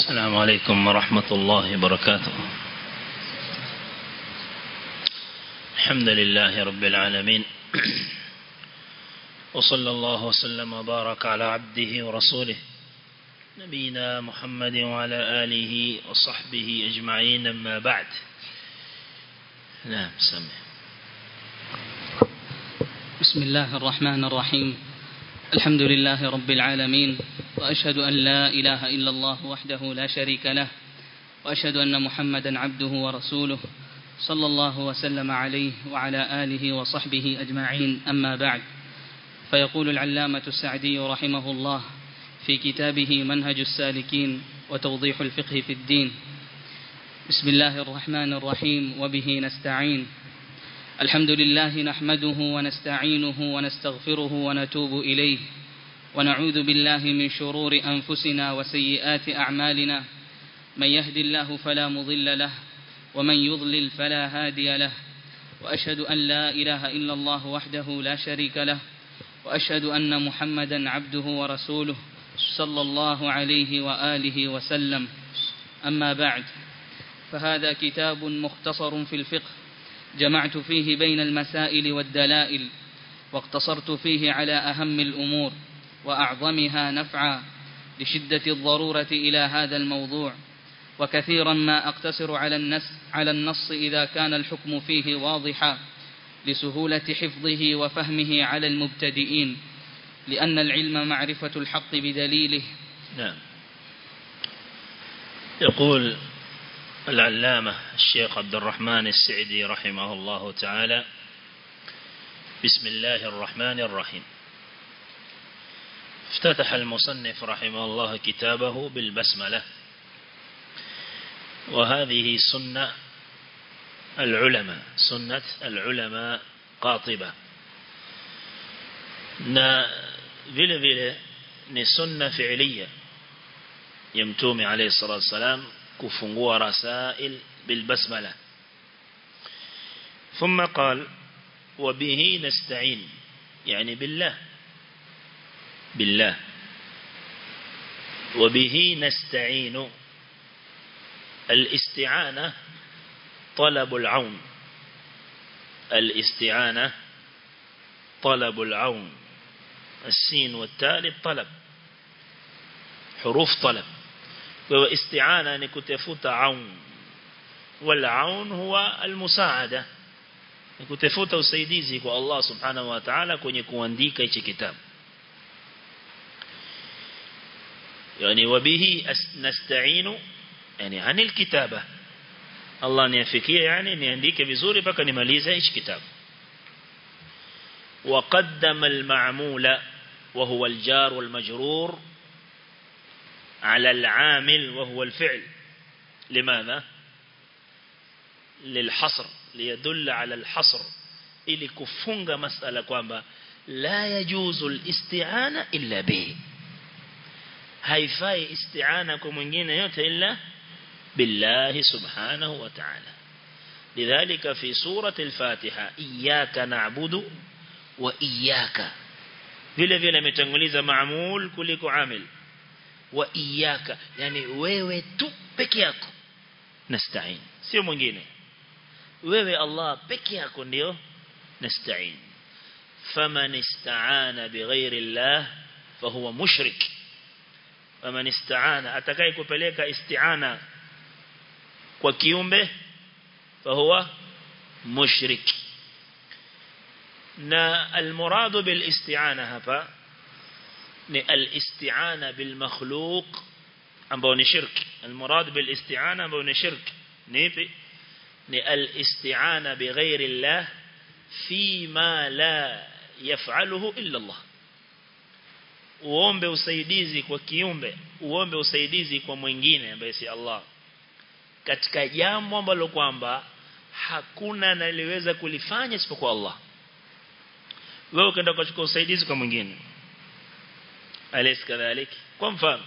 السلام عليكم ورحمة الله وبركاته الحمد لله رب العالمين وصلى الله وسلم وبارك على عبده ورسوله نبينا محمد وعلى آله وصحبه أجمعين أما بعد نعم سمع بسم الله الرحمن الرحيم الحمد لله رب العالمين وأشهد أن لا إله إلا الله وحده لا شريك له وأشهد أن محمدا عبده ورسوله صلى الله وسلم عليه وعلى آله وصحبه أجمعين أما بعد فيقول العلامة السعدي رحمه الله في كتابه منهج السالكين وتوضيح الفقه في الدين بسم الله الرحمن الرحيم وبه نستعين الحمد لله نحمده ونستعينه ونستغفره ونتوب إليه ونعوذ بالله من شرور أنفسنا وسيئات أعمالنا من يهد الله فلا مضل له ومن يضلل فلا هادي له وأشهد أن لا إله إلا الله وحده لا شريك له وأشهد أن محمدا عبده ورسوله صلى الله عليه وآله وسلم أما بعد فهذا كتاب مختصر في الفقه جمعت فيه بين المسائل والدلائل واقتصرت فيه على أهم الأمور وأعظمها نفعا لشدة الضرورة إلى هذا الموضوع وكثيرا ما أقتصر على النص, على النص إذا كان الحكم فيه واضحا لسهولة حفظه وفهمه على المبتدئين لأن العلم معرفة الحق بدليله نعم يقول العلامة الشيخ عبد الرحمن السعدي رحمه الله تعالى بسم الله الرحمن الرحيم افتتح المصنف رحمه الله كتابه بالبسملة وهذه سنة العلماء سنة العلماء قاطبة na vile vile ni sunna fi'liya ya mtume alayhi salatu wasalam kufungua rasail bilbasmala ثم قال وبه نستعين يعني بالله بالله وبه نستعين الاستعانة طلب العون الاستعانة طلب العون السين والتاء للطلب حروف طلب وهو استعانة نكتفوت عون والعون هو المساعدة نكتفوت usaidizi kwa Allah subhanahu wa ta'ala kwenye kuandika hichi kitabu yani wabihi nasta'inu yani anil kitaba Allah niafikie yani niandike vizuri mpaka nimalize hichi kitabu وقدم المعمول وهو الجار والمجرور على العامل وهو الفعل لماذا للحصر ليدل على الحصر ili kufunga masala kwamba la yajuzu al-isti'ana illa bihi haifai isti'ana kwa mwingine yote illa billahi subhanahu wa ta'ala lidhalika fi surati al-fatiha iyyaka na'budu wa iyyaka vile vile ametanguliza maamul kuliko amil wa iyyaka yani wewe tu peke yako nasta'in sio mwingine wewe Allah peke yako ndio nasta'in faman ista'ana bighairi Allah fahuwa mushrik faman ista'ana atakaye kupeleka isti'ana kwa kiumbe fahuwa mushrik na almuradu bil isti'ana hapa ni al-isti'ana bil makhluq ambao ni shirki almurad bil isti'ana ambao ni shirki ni ipi ni al-isti'ana bighairi Allah fi ma la yaf'aluhu illa Allah uombe usaidizi kwa kiumbe uombe usaidizi kwa mwingine ambaye si Allah katika jambo ambalo kwamba hakuna analiweza kulifanya isipokuwa Allah wewe ukaenda kuchukua usaidizi kwa mwingine alaysa kadhalik kwa mfano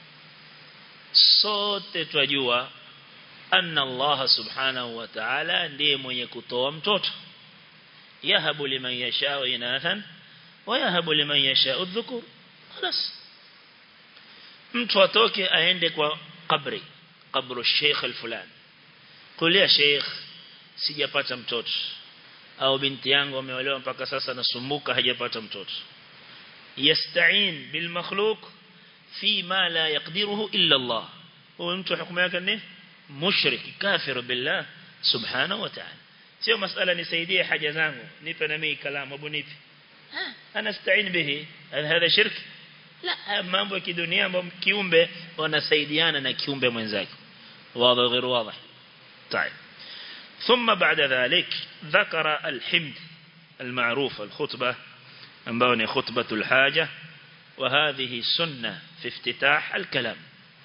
sote twajua anna Allah subhanahu wa ta'ala ndiye mwenye kutoa mtoto yahabu liman yasha'u inathan wa yahabu liman yasha'u dhukur خلاص mtu atoke aende kwa qabri qabru sheikh al-fulan qul ya sheikh sijapata mtoto au binti yangu ameolewa mpaka sasa nasumbuka hajapata mtoto yasta'in bil makhluq fi ma la yaqdiruhu illa Allah huyo mtu hukumu yake ni mushrik kafir billah subhanahu wa ta'ala sio masala nisaidie haja zangu nipe na mimi kalamu abu nipe ana sta'in bihi hada shirk la mambo ya kidunia ambayo kiumbe wanasaidiana na kiumbe mwenzake واضح غير واضح طيب ثم بعد ذلك ذكر الحمد المعروف الخطبة أنبوني خطبة الحاجة وهذه سنة في افتتاح الكلام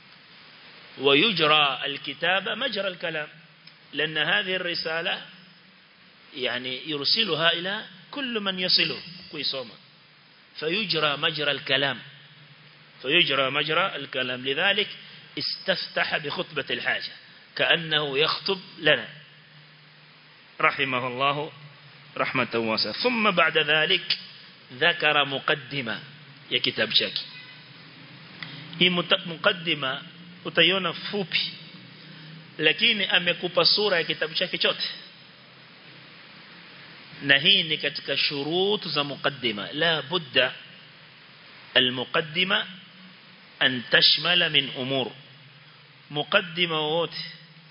ويجرى الكتابة مجرى الكلام لأن هذه الرسالة يعني يرسلها إلى كل من يصله كويسوما فيجرى مجرى الكلام فيجرى مجرى الكلام لذلك استفتح بخطبة الحاجة كأنه يخطب لنا رحمه الله رحمة واسعة ثم بعد ذلك ذكر مقدمة يا كتاب شاكي hii mukaddima utaiona fupi lakini amekupa sura ya kitabu chake chote na hii ni katika shurut za mukaddima la budda المقدمة أن تشمل من أمور مقدمة wote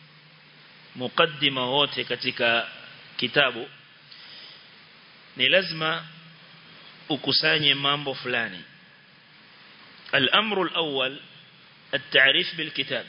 مقدمة wote katika kitabu ni lazima ukusanye mambo fulani الأمر الأول التعريف بالكتاب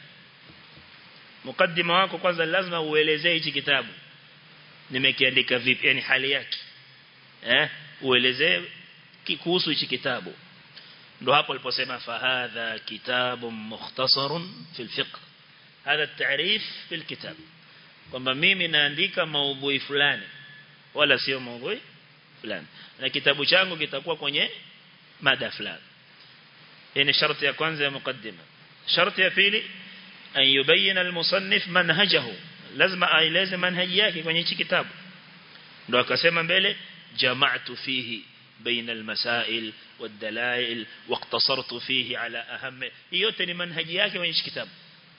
مقدمة wako kwanza lazima uelezee hichi kitabu nimekiandika vipi yani hali yake eh uelezee kuhusu hichi kitabu ndo hapo aliposema fahadha kitabun mukhtasarun fil fiqh hadha at-ta'rif fil kitab kwamba mimi naandika maudhui fulani wala sio maudhui fulani na kitabu changu kitakuwa kwenye mada fulani yani sharti ya kwanza ya mukaddima sharti ya pili an yubayina al-musannif manhajahu lazima aeleze manhaji yake kwenye hichi kitabu ndo akasema mbele jama'tu fihi بين المسائل والدلائل واقتصرت فيه على أهم yote ni manhaji yake kwenye kitabu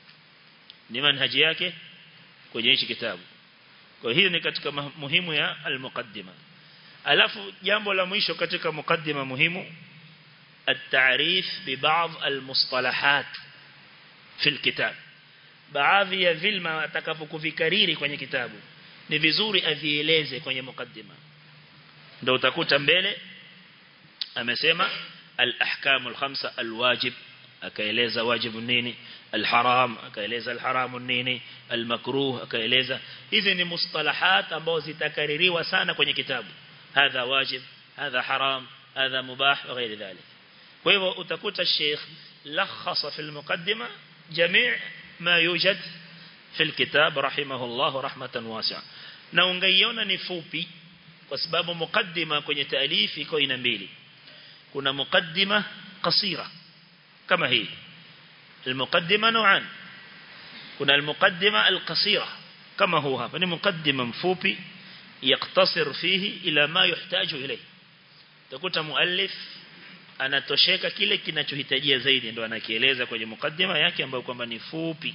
ni manhaji yake kwenye kitabu kwa hiyo ni katika muhimu ya al-muqaddima alafu jambo la mwisho katika mukaddima muhimu التعريف ببعض المصطلحات في الكتاب baadhi ya vilma atakapokuvikariri kwenye kitabu ni vizuri avieleze kwenye mukaddima ndio utakuta mbele amesema al-ahkam al-khamsa al-wajib akaeleza wajibu nini al-haram akaeleza al-haramu nini al-makruh akaeleza hizi ni mustalahat ambao zitakaririwa sana kwenye kitabu hadha wajib hadha haram hadha mubah na ghairi dhalik kwa hivyo utakuta sheikh lakhasa fi al-muqaddima jami' ma yujad fi al-kitab rahimahullah rahmatan wasi'a na ungaiona ni fupi kwa sababu mukaddima kwenye taalifi iko ina mbili kuna mukaddima qasira kama hii المقدمه نوعان kuna المقدمه القصيره كما هو hapa ni mukaddima mfupi yaktasir fihi ila ma yuhtaju ilayhi utakuta muallif anatosheka kile kinachohitajia zaidi ndo anakieleza kwenye mukaddima yake ambayo kwamba ni fupi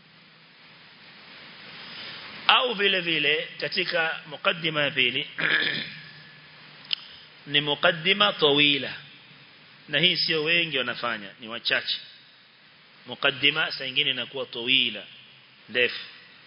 au vile vile katika mukaddima ya pili ni mukaddima tawila na hii sio wengi wanafanya ni wachache mukaddima saa nyingine inakuwa tawila ndefu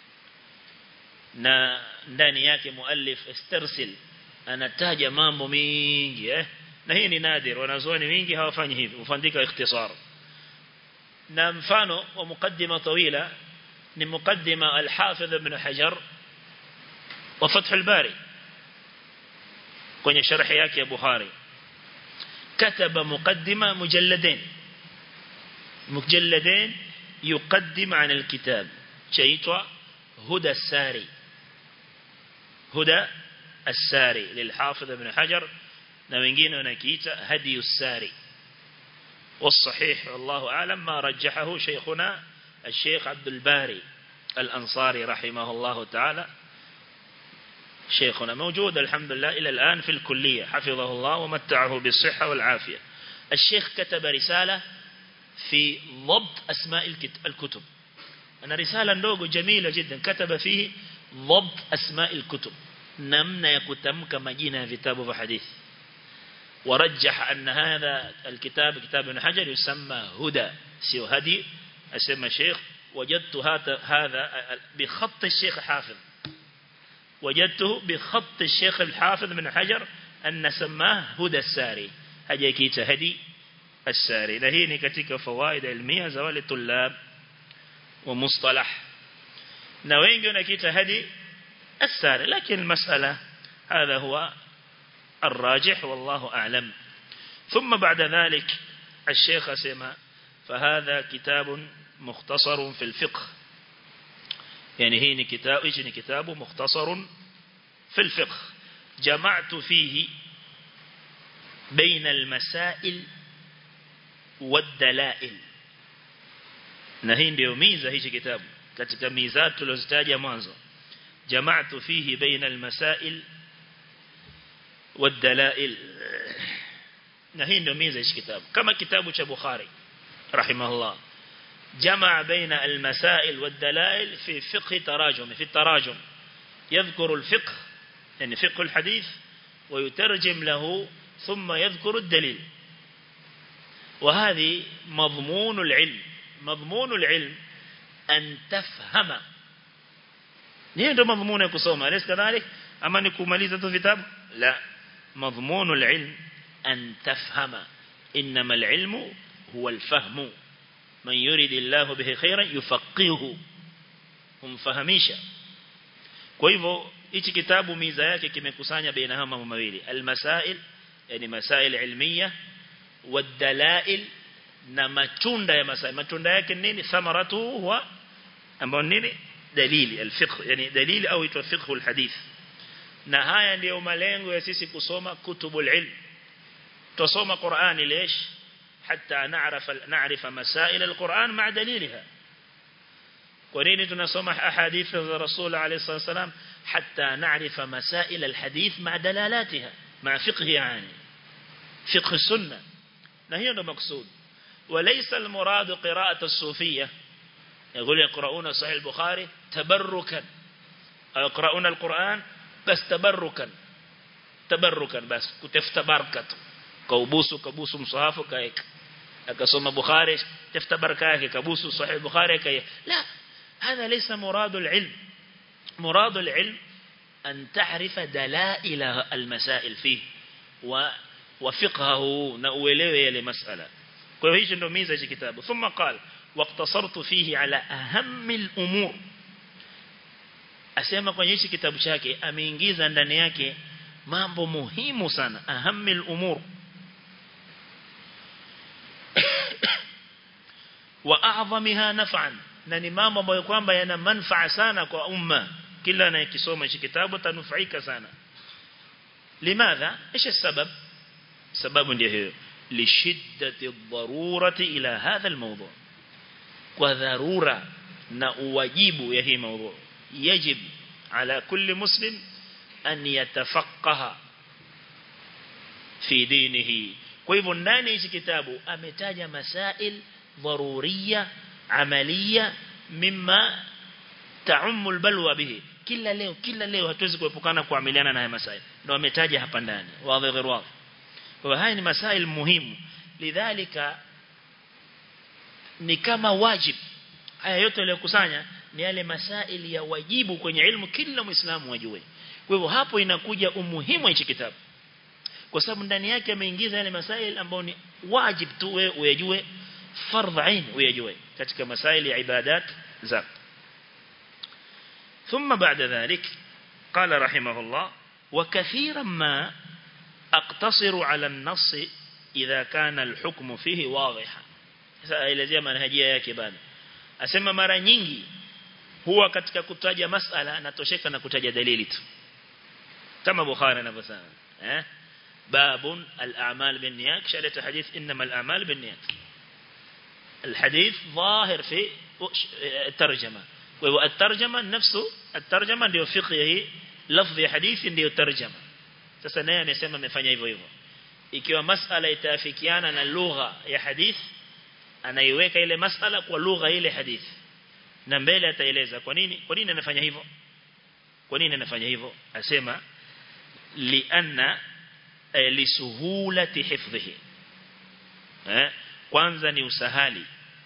na ndani yake muallif istarsil anataja mambo mingi eh na hii ni nadir wanazuoni wengi hawafanyi hivi ufandika ikhtisar na mfano wa mukaddima tawila ni mukaddima al-Hafidh ibn Hajar wa Fath al-Bari kwenye sharhi yake ya Bukhari kataba mukaddima mujalladain mujalladain yuqaddim an al-kitab chaitwa huda as-sari huda as-sari lil-Hafidh ibn Hajar na wengine wanakiita hadi as-sari والصحيح والله أعلم ما رجحه شيخنا الشيخ عبد الباري الأنصاري رحمه الله تعالى شيخنا موجود الحمد لله إلى الآن في الكلية حفظه الله ومتعه بالصحة والعافية الشيخ كتب رسالة في ضبط أسماء الكتب أنا رسالة ndogo جميلة جدا كتب فيه ضبط أسماء الكتب namna ya kutamka majina ya vitabu vya hadithi ورجح أن هذا الكتاب كتاب ابن حجر يسمى هدى سيو هدي أسمى شيخ وجدت هذا بخط الشيخ حافظ وجدته بخط الشيخ الحافظ من حجر أن سماه هدى الساري هجي كيتا هدي الساري لهيني كتك فوائد علمية زوال الطلاب ومصطلح نوين كيتا هدي الساري لكن المسألة هذا هو الراجح والله أعلم ثم بعد ذلك الشيخ سمى فهذا كتاب مختصر في الفقه يعني هي كتاب إيش كتاب مختصر في الفقه جمعت فيه بين المسائل والدلائل na hii ndio miza hichi kitabu katika mizat tulizozitaja mwanzo jama'tu fihi baina al-masail wad-dalail na hii ndio miza hichi kitabu kama kitabu cha Bukhari rahimahullah جمع بين المسائل والدلائل في فقه تراجم في التراجم يذكر الفقه يعني فقه الحديث ويترجم له ثم يذكر الدليل وهذه مضمون العلم مضمون العلم أن تفهم نيه ndo مضمون kusoma أليس كذلك أما نكمaliza tu vitabu لا مضمون العلم أن تفهم إنما العلم هو الفهم من يريد الله به خيرا يفقهه humfahamisha kwa hivyo hichi kitabu miza yake kimekusanya baina haya mambo mawili almasail yani masail ilmiya wadalail na matunda ya masail matunda yake nini thamaratu huwa ambao nini dalili alfiqh yani dalili au itwa fiqh alhadith na haya ndiyo malengo ya sisi kusoma kutubul ilm tusoma Qur'ani ليش حتى نعرف نعرف مسائل القرآن مع دليلها ونين تنسمح أحاديث الرسول عليه الصلاة والسلام حتى نعرف مسائل الحديث مع دلالاتها مع فقه يعني فقه السنة نهي مقصود وليس المراد قراءة الصوفية يقول يقرؤون صحيح البخاري تبركا أو يقرؤون القرآن بس تبركا تبركا بس كتفت بركته kaubusu kabusu msahafu kaeka akasoma bukhari tafuta baraka yake kabusu sahih bukhari kaeka la هذا ليس مراد العلم مراد العلم أن تعرف دلائل المسائل فيه و وفقهه نأوليه لمسألة kwa hiyo ndio miza ya kitabu thumma qala waqtasartu fihi ala ahammi al-umur asema kwenye hichi kitabu chake ameingiza ndani yake mambo muhimu sana ahammi al-umur wa a'zamiha naf'an na ni mambo ambayo kwamba yana manufaa sana kwa umma kila anayekisoma hichi kitabu tanufaika sana limadha ايش السبب sababu ndio hiyo lishiddati dharurati ila hadha almawdu kwa dharura na uwajibu ya hii mawdu yajib ala kulli muslim an yatafaqaha fi dinihi kwa hivyo ndani hichi kitabu ametaja masail ضرورية عملية مما تعم البلوى به kila leo kila leo hatuwezi kuepukana kuamiliana na haya masail ndio ametaja hapa ndani wazi غير wazi kwa haya ni masail muhimu lidhalika ni kama wajib haya yote yaliyokusanya ni yale masail ya wajibu kwenye ilmu kila muislamu ajue kwa hivyo hapo inakuja umuhimu wa hichi kitabu kwa sababu ndani yake ameingiza yale masail ambayo ni wajib tu wewe uyajue فرض عين ويجوي katika masaili ya ibadat za ثم بعد ذلك قال رحمه الله وكثيرا ما اقتصر على النص إذا كان الحكم فيه واضحا سألزia manhajia yake bado asema mara nyingi huwa katika kutaja masala natosheka na kutaja dalili tu kama Bukhari anavyosema eh babun al-a'mal bin-niyat shalata hadith inma al-a'mal bin-niyat الحديث ظاهر في الترجمة والترجمة نفسه الترجمة ndio fiqh lafzi ya hadithi ndio tarjama sasa naye amesema amefanya hivyo hivyo ikiwa masala itaafikiana na lugha ya hadith anaiweka ile masala kwa lugha ile hadithi na mbele ataeleza kwa nini kwa nini anafanya hivyo kwa nini anafanya hivyo asema lianna eh, lisuhulati hifdhihi eh kwanza ni usahali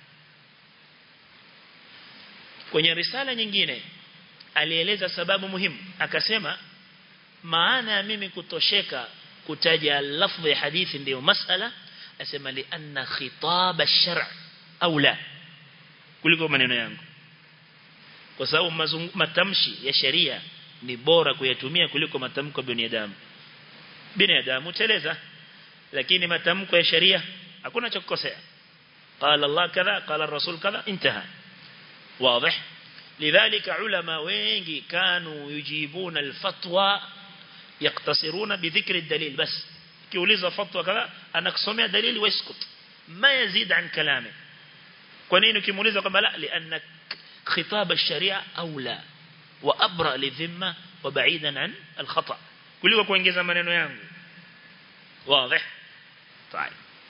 kwenye risala nyingine alieleza sababu muhimu akasema maana ya mimi kutosheka kutaja lafdhi ya hadithi ndio masala asema li anna khitab ash-shar' aula kuliko maneno yangu kwa sababu matamshi ya sheria ni bora kuyatumia kuliko matamko ya binadamu binadamu teleza lakini matamko ya sheria hakuna cha kukosea qala Allah kadha qala rasul kadha intaha واضح لذلك علماء wengi كانوا يجيبون الفتوى يقتصرون بذكر الدليل بس kiuliza fatwa kadha anakusomea dalili waskut ma yazid an kalame kwa nini ukimuuliza kwamba la lianna khitab ash-sharia aula wa abra lidhimma wa ba'idan an al-khata kuliko kuongeza maneno yangu wazi طيب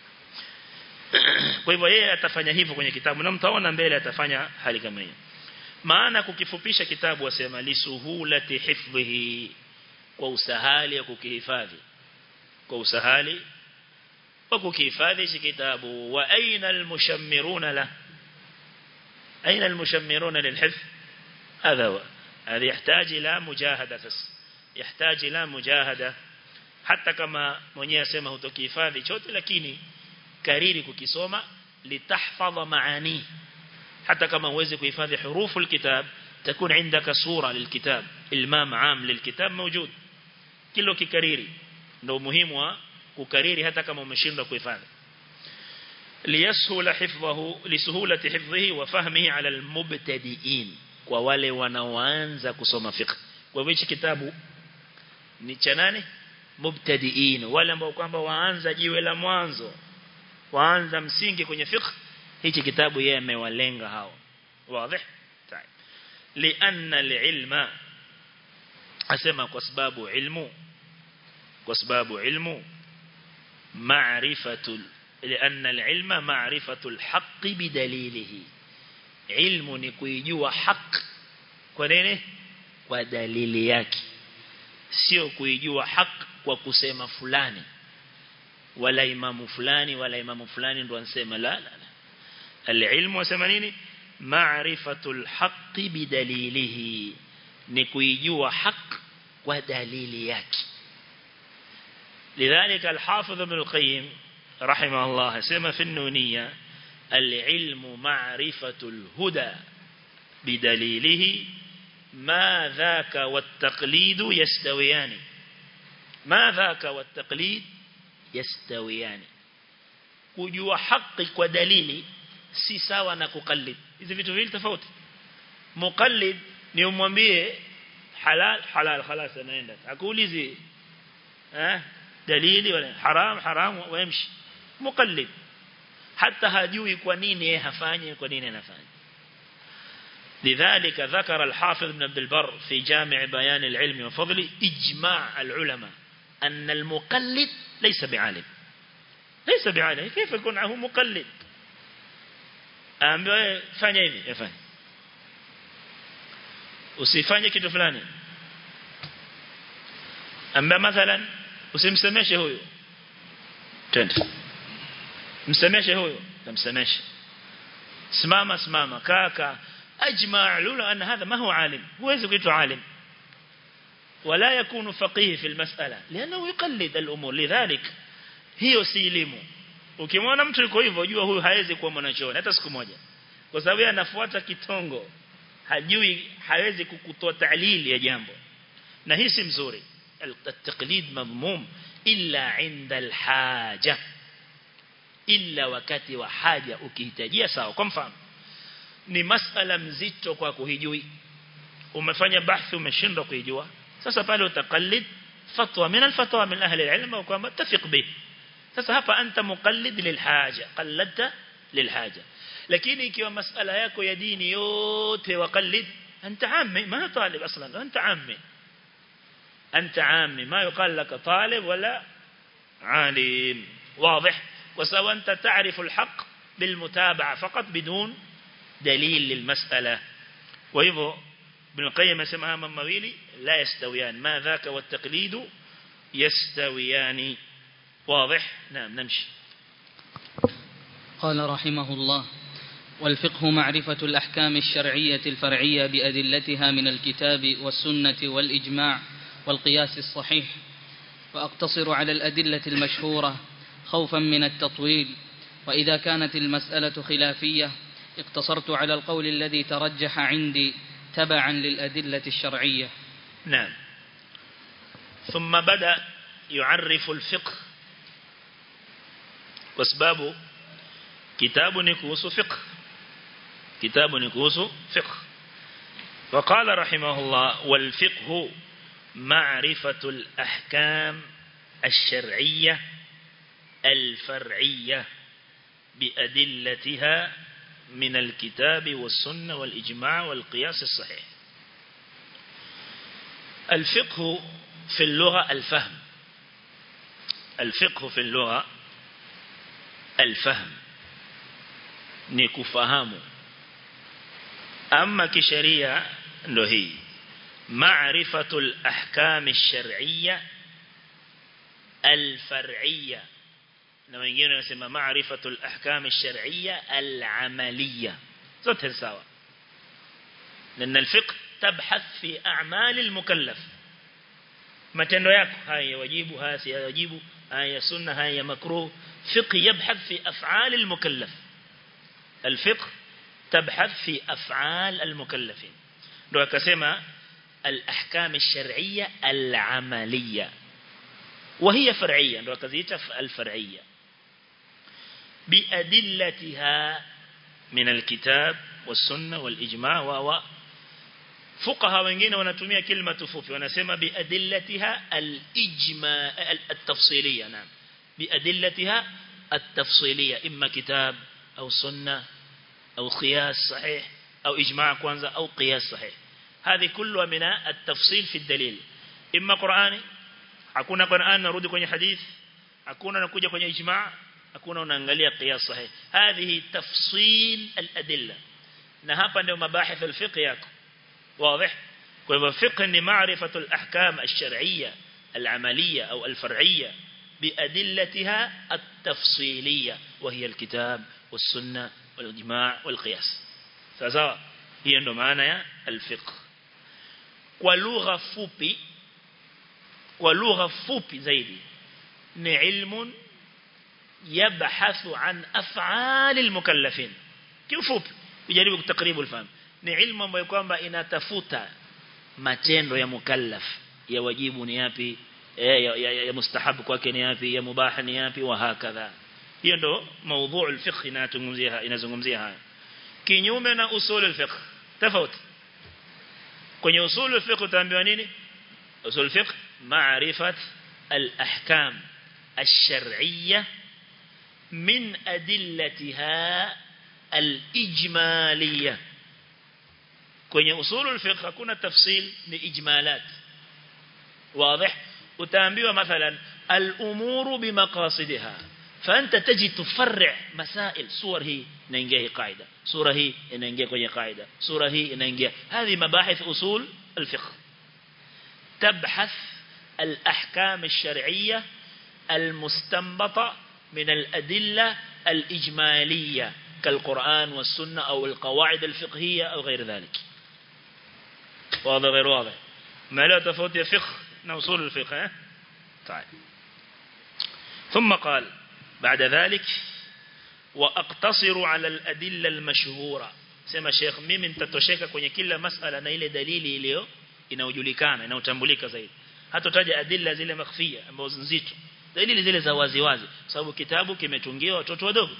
kwa hivyo yeye atafanya hivyo kwenye kitabu na mtaona mbele atafanya hali kama hiyo maana kukifupisha kitabu wasema lisuhulati hifdhihi kwa usahali ya kukihifadhi kwa usahali wa kukihifadhi hichi kitabu wa aina almushammiruna la aina almushammiruna lilhifdh هذا هو هذا يحتاج إلى مجاهدة بس يحتاج إلى مجاهدة حتى كما mwenyewe asema hutokihifadhi chote lakini kariri kukisoma litahfadha maani hata kama uweze kuhifadhi hurufu alkitab تكون عندك صورة للكتاب المام عام للكتاب موجود kilo kikariri ndio muhimu wa kukariri hata kama umeshindwa kuhifadhi liyashula hifdhahu lisuhulati hifdhihi wa fahmihi ala almubtadiin kwa wale wanaoanza kusoma fiqh kwa hivyo hichi kitabu ni cha nani mubtadiin wale ambao kwamba waanza jiwe la mwanzo waanza msingi kwenye fiqh hichi kitabu yeye amewalenga hao wazi طيب لان العلم asema kwa sababu ilmu kwa sababu ilmu معرفه لان العلم معرفه الحق بدليله ilmu ni kuijua haki kwa nini kwa dalili yake sio kuijua haki kwa kusema fulani wala imamu fulani wala imamu fulani ndo ansema la la la alilmu wasema nini ma'rifatul haqqi bidalilihi ni kuijua haki kwa dalili yake لذلك الحافظ ابن القيم رحمه الله سمى في النونية العلم معرفة الهدى بدليله ما ذاك والتقليد يستويان ما ذاك والتقليد يستويان kujua haki kwa dalili si sawa na kukallid hizi vitu viwili tofauti muqallid ni umwambie halal halal خلاص anaenda akuulizi eh dalili wala haram haram waemshi muqallid hata hajui kwa nini yeye hafanye kwa nini anafanya لذلك ذكر الحافظ ابن عبد البر في جامع بيان العلم وفضله إجماع العلماء أن المقلد ليس بعالم ليس بعالم كيف يكون هو مقلد ambaye fanya hivi yafanye usifanye kitu fulani ambaye mathalan usimsemeshe huyo twende msemeshe huyo tamsemeshe simama simama kaka ajma' lula anna hadha ma huwa alim huwezi kuitwa alim ولا يكون فقيه في المسألة لأنه يقلد الأمور لذلك hiyo si elimu ukimwona mtu yuko hivyo jua huyu hawezi kuwa mwanachuoni hata siku moja kwa sababu yeye anafuata kitongo hajui hawezi kukutoa ta'lil ya jambo na hii si mzuri at-taqlid madhmum illa 'inda al-haja illa wakati wa haja ukihitajia sawa kwa mfano ni masala mzito kwa kuhijui umefanya bahthi umeshindwa kuijua sasa pale utakallid fatwa min al-fatwa min ahli al-ilm au kwamba tafiq bih sasa hapa anta muqallid lilhaja qalladta lilhaja lakini ikiwa masala yako ya dini yote waqallid anta ammi ma talib aslan anta ammi anta ammi ma yuqal lak talib wala alim واضح وسواء أنت تعرف الحق بالمتابعة فقط بدون دليل للمسألة وهو ابن القيم اسمها من مويلي لا يستويان ما ذاك والتقليد يستويان واضح نعم نمشي قال رحمه الله والفقه معرفة الأحكام الشرعية الفرعية بأدلتها من الكتاب والسنة والإجماع والقياس الصحيح وأقتصر على الأدلة المشهورة خوفا من التطويل وإذا كانت المسألة خلافية اقتصرت على القول الذي ترجح عندي تبعا للأدلة الشرعية نعم ثم بدأ يعرف الفقه واسبابه كتاب نكوس فقه كتاب نكوس فقه وقال رحمه الله والفقه معرفة الأحكام الشرعية الفرعية بأدلتها من الكتاب والسنة والإجماع والقياس الصحيح الفقه في اللغة الفهم الفقه في اللغة الفهم نكفهام أما كشريعة له معرفة الأحكام الشرعية الفرعية na wengine wanasema maarifatu al-ahkam ash-shar'iyya al-amaliyya zote sawa لأن الفقه تبحث في أعمال المكلف matendo yako haya wajibu haya si wajibu haya sunna haya makruh fiqh yabhath fi af'al al-mukallaf al-fiqh tabhath fi af'al al-mukallafin ndio akasema al-ahkam ash-shar'iyya al-amaliyya وهي فرعية ndio akaziita al-far'iyya بأدلتها من الكتاب والسنة والإجماع و فقهاء wengine wanatumia kilima tufupi wanasema biadillatiha al-ijma al-tafsiliyya naam biadillatiha at-tafsiliyya imma kitab au sunna au qiyas sahih au ijma' kwanza au qiyas sahih هذه كلها من التفصيل في الدليل إما قرآني hakuna Qur'an narudi kwenye hadith hakuna nakuja kwenye ijma' hakuna unaangalia qiyas sahih hadhihi tafsil al-adilla na hapa ndio mabahith al-fiqh yako واضح kwa hivyo fiqh ni maarifatu al-ahkam ash-shar'iyya al-amaliyya au al-far'iyya بأدلتها التفصيلية وهي الكتاب والسنة والإجماع والقياس سواء هي ndo maana ya al-fiqh kwa lugha fupi kwa lugha fupi zaidi ni ilmun yabhathu an af'al al-mukallafin kifupi kujaribu kutakribu ufahamu ni ilmu ambayo kwamba inatafuta matendo ya mukallaf ya wajibu ni yapi ya, ya, ya, ya mustahabu kwake ni yapi ya mubah ni yapi wa hakadha hiyo ndo mada al-fiqh inazungumzia inazungumzia haya kinyume na usul al-fiqh tofauti kwenye usul al-fiqh utaambiwa nini usul al-fiqh ma'rifat al-ahkam الشرعية من أدلتها الإجمالية kwenye usulul fiqh hakuna tafsil ni ijmalat واضح utaambiwa mathalan al-umuru bimaqasidiha فانت تجي تفرع مسائل صور هي inaingia hii qaida sura hii inaingia kwenye qaida sura hii inaingia هذه مباحث اصول الفقه تبحث الاحكام الشرعيه المستنبطه من الادله الاجماليه كالقران والسنه او القواعد الفقهيه او غير ذلك واضح غير واضح ما لا تفوت فقه نوصول الفقه طيب ثم قال بعد ذلك وأقتصر على الأدلة المشهورة sema Sheikh mimi nitatosheka kwenye kila masala na ile dalili iliyo inayojulikana inayotambulika zaidi hatotaja adilla zile makhfia ambazo nzito dalili zile za wazi wazi sababu kitabu kimetungiwa watoto wadogo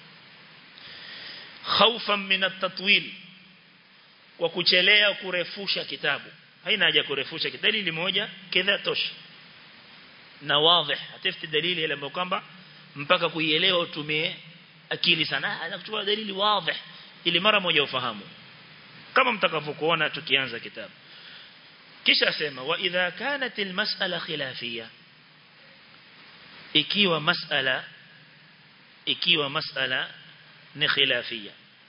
khaufan min at-tatwil kwa kuchelea kurefusha kitabu haina haja kurefusha dalili moja kadha tosha na wazi hatafuti dalili ile ambayo kwamba mpaka kuielewa utumie akili sana anakuchukua dalili wazi ili mara moja ufahamu kama mtakavyokuona tukianza kitabu kisha sema wa idha kanat almas'ala khilafiyya ikiwa mas'ala ikiwa mas'ala ni khilafia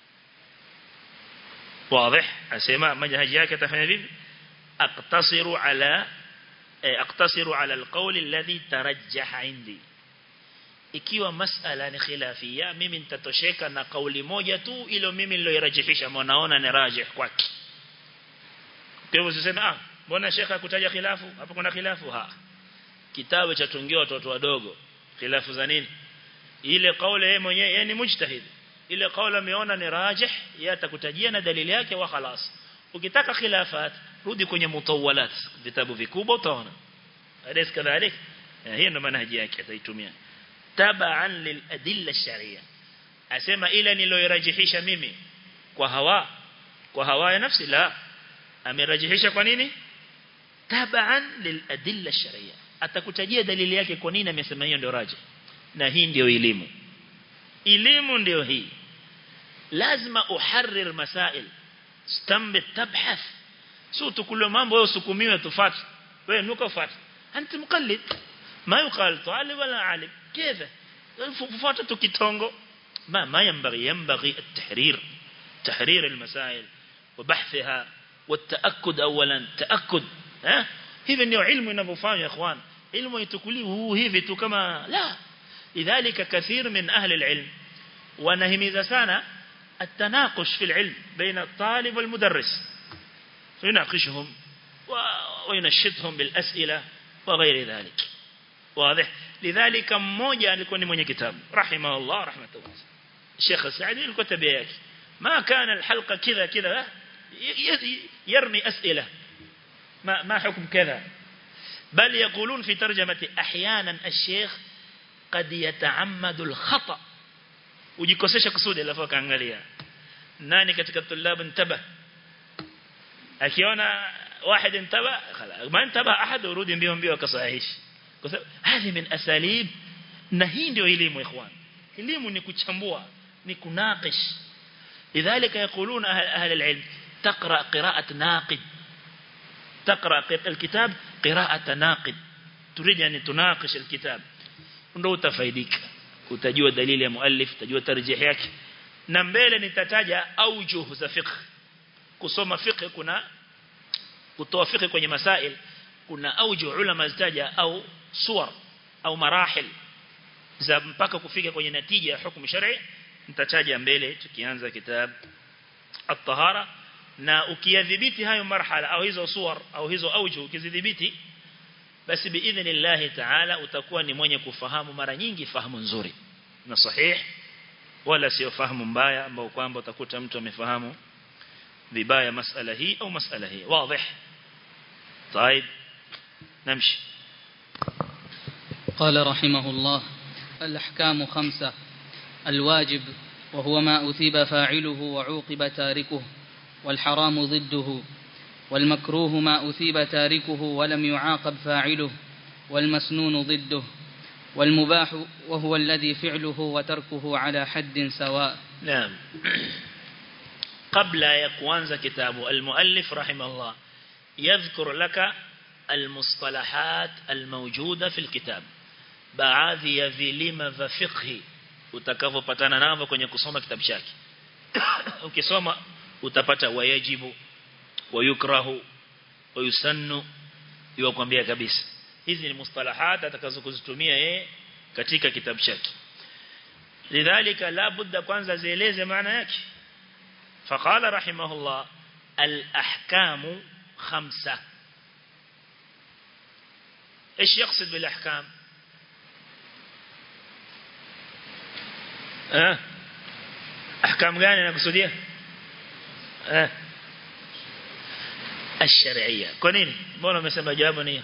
واضح asema manhaji yake atafanya vipi aqtasiru ala aqtasiru ala alqawl alladhi tarajjaha indi ikiwa masala ni khilafia mimi nitatosheka na kauli moja tu ilo mimi niloirajihisha mwanaona ni rajih kwake kwa hivyo usiseme ah mbona shekha hakutaja khilafu hapo kuna khilafu ha kitabu cha tungia watoto wadogo khilafu za nini ile kauli yeye mwenyewe yeye ni mujtahid ile kauli ameona ni rajih yeye atakutajia na dalili yake wa khalas ukitaka khilafat rudi kwenye mutawalat vitabu vikubwa utaona alis kadhalik hiyo ndo manhaji yake ataitumia tabaan lil adilla sharia asema ile niloirajihisha mimi kwa hawa kwa hawa ya nafsi la amerajihisha kwa nini tabaan lil adilla sharia atakutajia dalili yake kwa nini amesema hiyo ndio raji na hii ndio elimu elimu ndio hii lazima uharrir masail stambit tabhath sio tukule mambo wewe usukumiwe tufate wewe nuka ufate anti mqallid ما يقال طالب ولا عالم كيف فاتت كتونغو ما ما ينبغي ينبغي التحرير تحرير المسائل وبحثها والتأكد أولا تأكد ها hivi ndio ilmu inavyofanywa ya ikhwan ilmu itukuli huu hivi tu kama la lidhalika kathir min ahli alilm wanahimiza sana التناقش في العلم بين الطالب والمدرس فيناقشهم وينشطهم بالأسئلة وغير ذلك واضح لذلك mmoja alikuwa ni mwenye kitabu rahimahullah rahmatullah Sheikh Saadi alikuwa tabia yake ما كان الحلقة كذا كذا يرمي أسئلة ما ما حكم كذا بل يقولون في ترجمة أحيانا الشيخ قد يتعمد الخطأ ujikosesha kusudi alafu akaangalia nani katika tulab intaba akiona واحد انتبه خلاص ما انتبه احد urudi mbio mbio akasahihisha kwa sababu hadi min asalib na hii ndio elimu ikhwan elimu ni kuchambua ni kunaqish lidhalika yaquluna ahli alilm taqra qira'at naqid تقرأ الكتاب قراءة ناقد تريد أن تناقش الكتاب ndio utafaidika utajua dalili ya muallif utajua tarjih yake na mbele nitataja aujuh za fiqh kusoma fiqh kuna kutoa fiqh kwenye masail kuna aujuh ulama zitaja au suwar au marahil za mpaka kufika kwenye natija ya hukumu shar'i nitataja mbele tukianza kitab at-tahara na ukiyadhibiti hayo marhala au hizo suwar au hizo aujuh ukizidhibiti basi biidhnillah ta'ala utakuwa ni mwenye kufahamu mara nyingi fahamu nzuri na sahih wala sio fahamu mbaya ambao kwamba utakuta mtu amefahamu vibaya masala hii au masala hii wazi طيب نمشي قال رحمه الله الأحكام خمسة الواجب وهو ما أثيب فاعله وعوقب تاركه والحرام ضده والمكروه ما أثيب تاركه ولم يعاقب فاعله والمسنون ضده والمباح وهو الذي فعله وتركه على حد سواء نعم قبل يكوانز كتابه المؤلف رحمه الله يذكر لك المصطلحات الموجودة في الكتاب baadhi ya vilima vya fiqhi utakavyopatana navyo kwenye kusoma kitabu chake ukisoma utapata wayajibu wayukrahu wayusannu yukwambia kabisa hizi ni mustalahat atakazokuzitumia yeye katika kitabu chake lidhalika la budda kwanza zieleze maana yake faqala rahimahullah al-ahkamu khamsa ايش يقصد بالاحكام اه احكام gani anakusudia eh الشرعيه kwa nini mbona umesema jawabu ni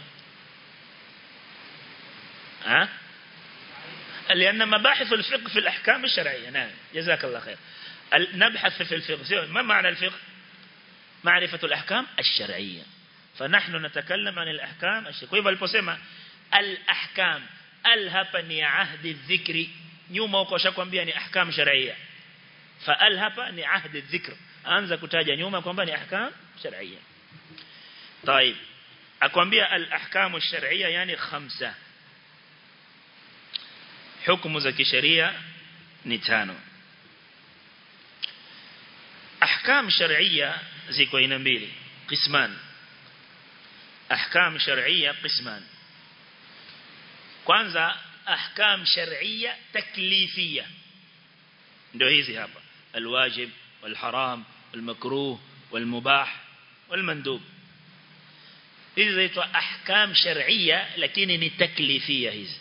ها لأن مباحث الفقه في الأحكام الشرعية نعم جزاك الله خير نبحث في الفقه ما معنى الفقه معرفة الأحكام الشرعية فنحن نتكلم عن الأحكام الشرعية كيف البسمة الأحكام الهبني عهد الذكر nyuma huko shakwambia ni ahkam sharia faal hapa ni ahdi dhikr anza kutaja nyuma kwamba ni ahkam sharia طيب akwambia al ahkam sharia yani khamsa hukumu za kisheria ni tano ahkam shar'iyya ziko aina mbili qisman ahkam shar'iyya qisman kwanza ahkam shar'iyya taklifiyya ndio hizi hapa alwajib walharam walmakruh walmubah walmandub hizi zaitwa ahkam shar'iyya lakini ni taklifiyya hizi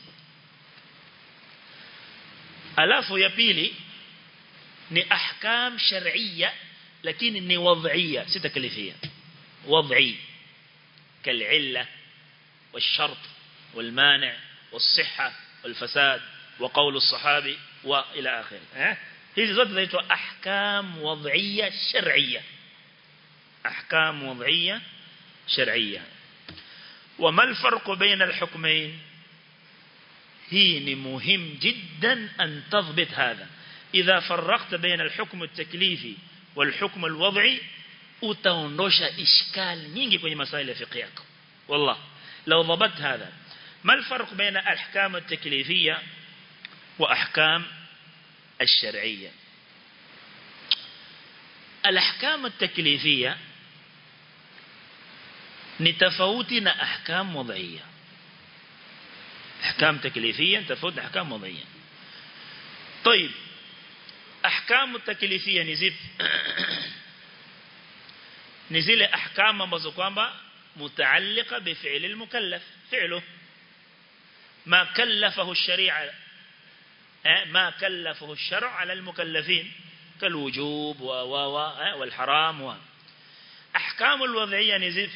alafu ya pili ni ahkam shar'iyya lakini ni wad'iyya si taklifiyya wad'i كالعلة والشرط والمانع والصحة والفساد وقول الصحابي وإلى آخره هذه زوجة ذات أحكام وضعية شرعية أحكام وضعية شرعية وما الفرق بين الحكمين هي مهم جدا أن تضبط هذا إذا فرقت بين الحكم التكليفي والحكم الوضعي utaondosha ishkali nyingi kwenye masaili ya fiqh yako wallah law dhabat hadha ما الفرق بين الأحكام التكليفية وأحكام الشرعية الأحكام التكليفية نتفوتنا أحكام وضعية أحكام تكليفية تفوت أحكام وضعية طيب أحكام التكليفية نزيف نزيل أحكام ambazo kwamba متعلقة بفعل المكلف فعله ما كلفه الشريعة ما كلفه الشرع على المكلفين كالوجوب و و والحرام و أحكام الوضعية نزف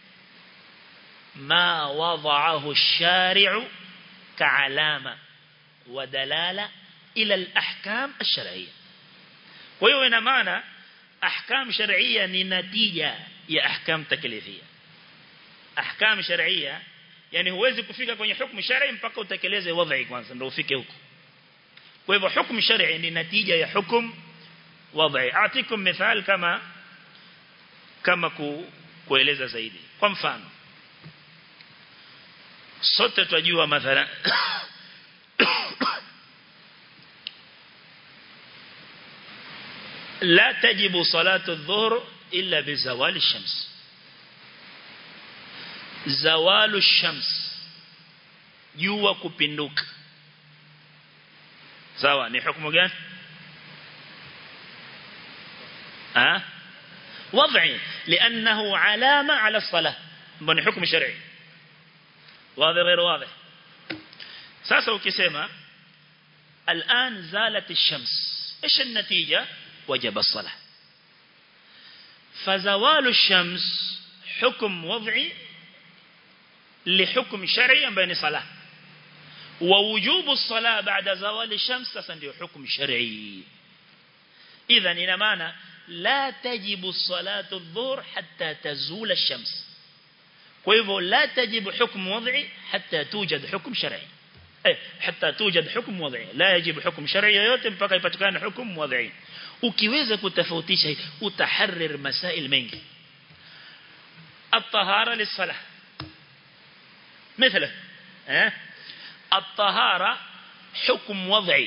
ما وضعه الشارع كعلامة ودلالة إلى الأحكام الشرعية ويوين معنى أحكام شرعية نتيجة يا أحكام تكليفية أحكام شرعية yani huwezi kufika kwenye hukumu shar'i mpaka utekeleze wadhi kwanza ndio ufike huko kwa hivyo hukumu shar'i ni natija ya hukumu wadhi atikum mithal kama kama ku, kueleza zaidi kwa mfano sote tunajua mathalan لا تجب صلاة الظهر إلا بزوال الشمس zawalu shams jua kupinduka sawa ni hukumu gani ها وضعي لأنه علامة على الصلاة بني حكم شرعي واضح غير واضح ساسا وكسيما الآن زالت الشمس إيش النتيجة وجب الصلاة فزوال الشمس حكم وضعي لحكم شرعي بين صلاة ووجوب الصلاة بعد زوال الشمس تصنع حكم شرعي إذا إلى معنى لا تجب الصلاة الظهر حتى تزول الشمس وإذا لا تجب حكم وضعي حتى توجد حكم شرعي أي حتى توجد حكم وضعي لا يجب حكم شرعي yote mpaka ipatikane hukumu wadhi ukiweza kutofautisha utaharrir masail mengi الطهارة للصلاة مثله اه؟ الطهارة حكم وضعي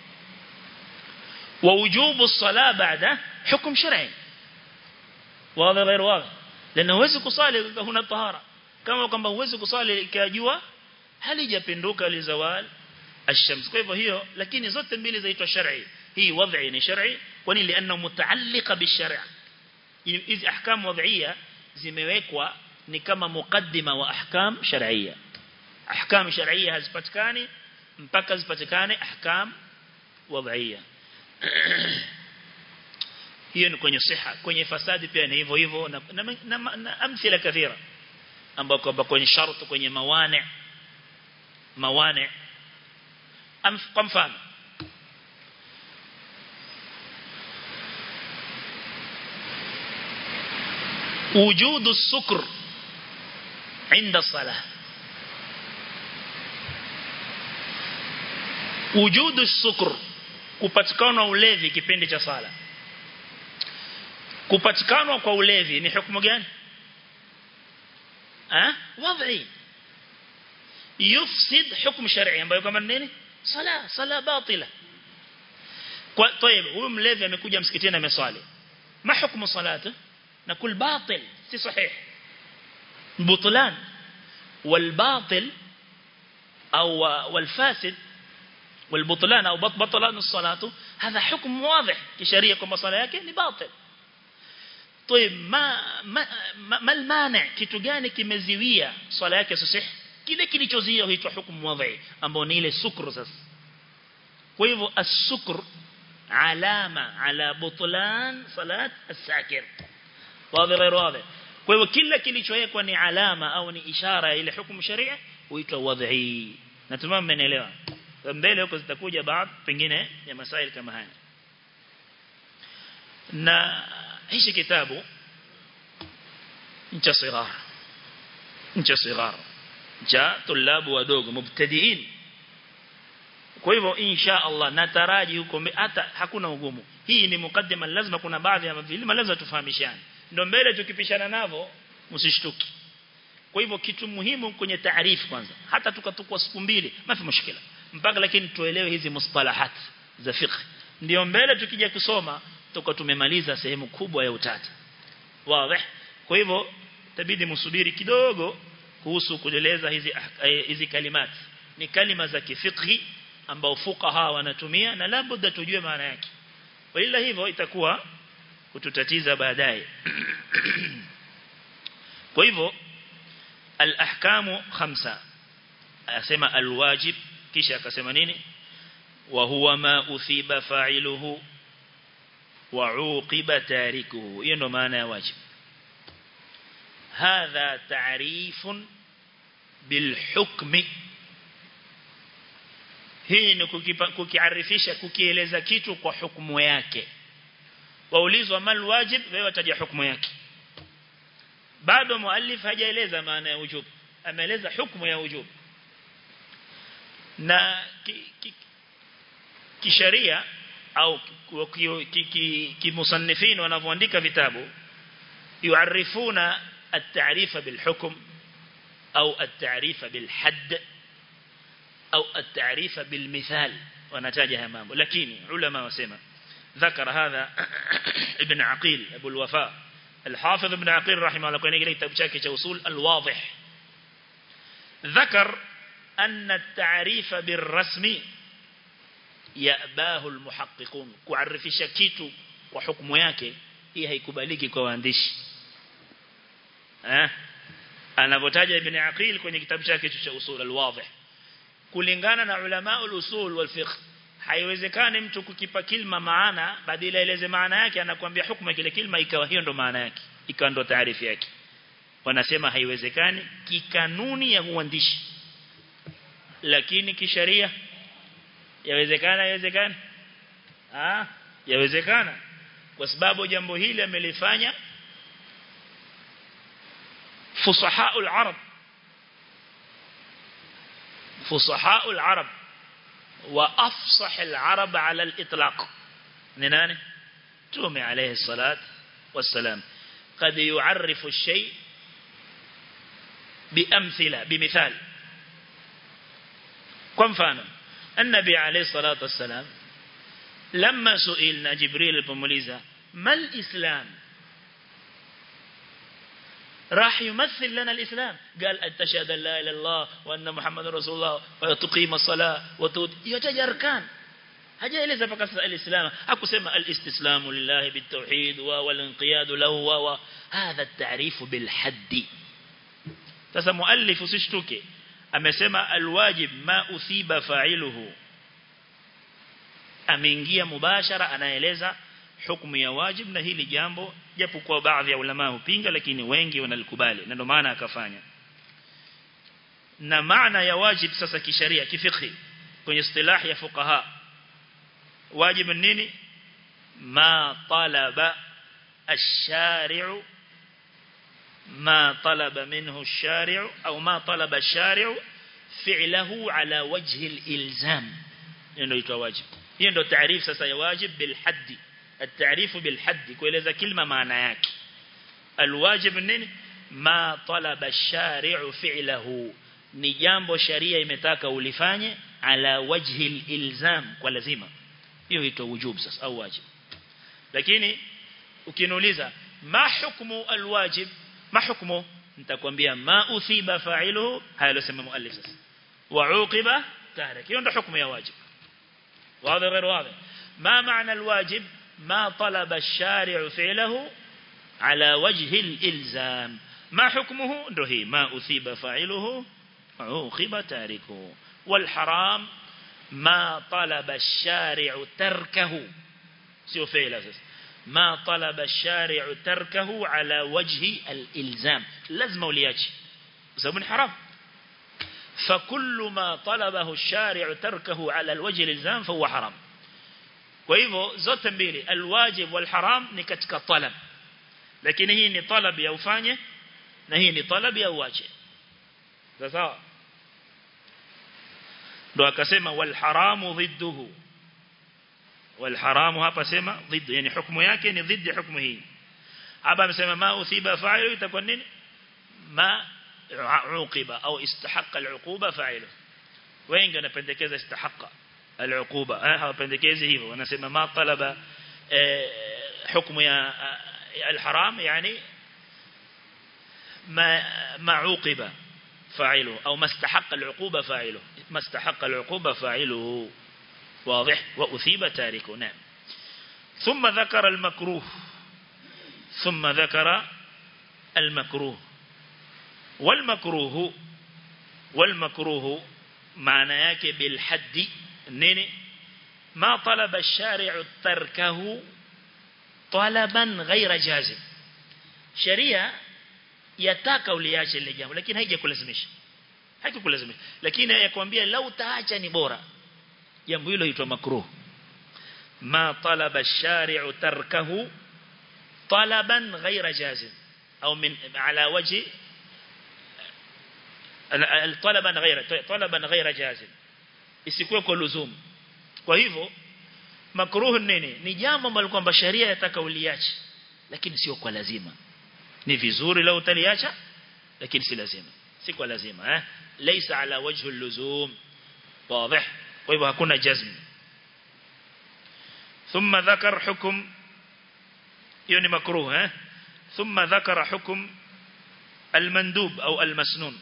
ووجوب الصلاة بعده حكم شرعي واضح غير واضح لأنه huwezi kusali huna tahara kama kwamba huwezi kusali ikajua halijapinduka lizawal الشمس kwa hivyo hiyo lakini zote mbili zaitwa shar'i hii wad'i ni shar'i kwani lianna mutaalliqa bishar'a hizi ahkam wad'iyya zimewekwa ni kama mukaddima wa ahkam shar'iyya ahkam shar'iyya hazipatikani mpaka zipatikane ahkam wad'iyya hiyo ni kwenye siha kwenye fasadi pia ni hivyo hivyo na, na, na, na, na amthila kathira ambako kwenye shartu kwenye mawani mawani kwa mfano وجود السكر عند الصلاة وجود السكر kupatikana ulevi kipindi cha sala kupatikana kwa ulevi ni hukumu gani ah wadhi yufsid hukumu shar'i ambayo kama nini sala sala batila kwa طيب huyu mlevi amekuja msikitini ameswali ما حكم صلاته نقول باطل سي صحيح بطلان والباطل أو والفاسد والبطلان أو بطلان الصلاة هذا حكم واضح كشريعة كما صلاة yake باطل طيب ما ما ما المانع kitu gani kimeziwia swala yake sahih kile kilichozuia huitwa hukumu wadhi ambao ni ile sukru sasa kwa hivyo as-sukr alama ala butlan salat as-sakir wazi غير واضح kwa hivyo kila kilichowekwa ni alama au ni ishara ya ile hukumu sharia huitwa wadhi natumai mmenielewa mbele huko zitakuja baadhi pengine ya masaili kama haya na hichi kitabu cha sighar cha sighar cha tulabu wadogo mubtadiin kwa hivyo insha Allah nataraji huko hata hakuna ugumu hii ni mukaddima lazima kuna baadhi ya vilima lazima tufahamishane ndio mbele tukipishana navo msishtuki kwa hivyo kitu muhimu kwenye taarifu kwanza hata tukatukua siku mbili mafi mushkila mpaka lakini tuelewe hizi mustalahat za fiqh ndio mbele tukija kusoma tuko tumemaliza sehemu kubwa ya utata wazi kwa hivyo tabidi msubiri kidogo kuhusu kueleza hizi hizi kalimati ni kalima za kifiqhi ambao fuqaha wanatumia na labda tujue maana yake wala hivyo itakuwa kututatiza baadaye kwa hivyo al-ahkamu khamsa asema al-wajib kisha akasema nini wa huwa ma uthiba fa'iluhu wa uqiba tarikuhu hiyo ndo maana ya wajib hadha ta'rifun bil hukmi hii ni kukiarifisha kukieleza kitu kwa hukumu yake waulizwa mal wajib wewe wataja hukumu yake bado muallif hajaeleza maana ya wujub ameeleza hukumu ya wujub na kisheria au kimusannifin wanavyoandika vitabu yuarifuna التعريف بالحكم أو التعريف بالحد أو التعريف بالمثال ونتاجها مامو لكن علماء وسمى ذكر هذا ابن عقيل أبو الوفاء الحافظ ابن عقيل رحمه الله قال لك تبشاك توصول الواضح ذكر أن التعريف بالرسم يأباه المحققون كعرفش كيتو وحكم yake hii haikubaliki kwa waandishi eh anavotaja ibn aqil kwenye kitabu chake cha usul alwadih kulingana na ulama usul wal fiqh haiwezekani mtu kukipa kilma maana badala eleze maana yake anakuambia hukumu kile kilma ikawa hiyo ndo maana yake ikawa ndo taarifu yake wanasema haiwezekani kikanuni ya uandishi lakini kisheria yawezekana yawezekana ah yawezekana kwa sababu jambo hili amelifanya fusahaul arab fusahaul arab wa afsah al arab ala al itlaq ni nani tume alayhi salat wassalam قد يعرف الشيء بأمثلة بمثال كم فانا النبي عليه الصلاة والسلام لما سئلنا جبريل البموليزة ما الإسلام راح يمثل لنا الإسلام قال أن تشهد أن لا إله إلا الله وأن محمد رسول الله وتقيم الصلاة وتود يتجى أركان haja eleza mpaka sasa alislam hakusema alistislamu lillahi bitawhid wa walinqiyad lahu wa hadha at-ta'rif bil hadd sasa muallif usishtuke amesema alwajib ma uthiba fa'iluhu ameingia mubashara anaeleza hukumu ya wajib na hili jambo japo kwa baadhi ya ulama hupinga lakini wengi wanalikubali na ndio maana akafanya na maana ya wajib sasa kisheria kifikhi kwenye istilah ya fuqaha واجب النيني ما طلب الشارع ما طلب منه الشارع أو ما طلب الشارع فعله على وجه الإلزام إنه يتواجب إنه تعريف سيواجب بالحد التعريف بالحد كويلeza كلمة معنى yake الواجب النيني ما طلب الشارع فعله ni jambo sharia imetaka ulifanye ala wajhi ilzam kwa lazima hiyo huitwa wujub sasa au wajib lakini ukiniuliza ma hukmu alwajib ma hukmu nitakwambia ma uthiba fa'iluhu haya losema muallif sasa wa uqiba tarik hiyo ndio hukumu ya wajib واضح غير واضح ما معنى الواجب ما طلب الشارع فعله على وجه الإلزام ما حكمه نهي ما أثيب فاعله عوقب تاركه والحرام ما طلب الشارع تركه سيو فعل أساس ما طلب الشارع تركه على وجه الإلزام لازم ولياتي سبب حرام فكل ما طلبه الشارع تركه على الوجه الإلزام فهو حرام وإذا زوت mbili الواجب والحرام ni katika talab lakini hii ni talab ya ufanye na hii ni talab ya uache sawa ndo akasema wal haramu dhidduhu wal haramu hapa sema dhiddu yani hukumu yake ni dhidi hukumu hii hapa amesema ma uthiba fa'ilu itakuwa nini ma عوقب أو استحق العقوبة فاعله وين كان بندكيز استحق العقوبة ها بندكيز هيفو ونسمى ما طلب حكم يا الحرام يعني ما ما عوقب فاعله أو ما استحق العقوبة فاعله ما استحق العقوبة فاعله واضح وأثيب تاركه نعم ثم ذكر المكروه ثم ذكر المكروه والمكروه والمكروه معنى yake بالحد nini ما طلب الشارع تركه طلبا غير جازم sheria yataka uliache ile jambo lakini haijakulazimisha haikukulazimisha lakini yakwambia lau taacha ni bora jambo hilo huitwa makruh ma talaba ash-shari'u tarkahu talaban ghayra jazim au min ala wajhi طلبا غير طلبا غير جازم isikuwe kwa luzum kwa hivyo makruh nini ni jambo ambalo kwamba sharia yataka uliache lakini sio kwa lazima ni vizuri lau utaliacha lakini si lazima si kwa lazima eh laysa ala wajhi al-luzum واضح kwa hivyo hakuna jazm ثم ذكر حكم hiyo ni makruh eh ثم ذكر حكم المندوب او المسنون